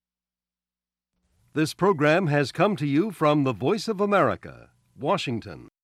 This program has come to you from the Voice of America, Washington.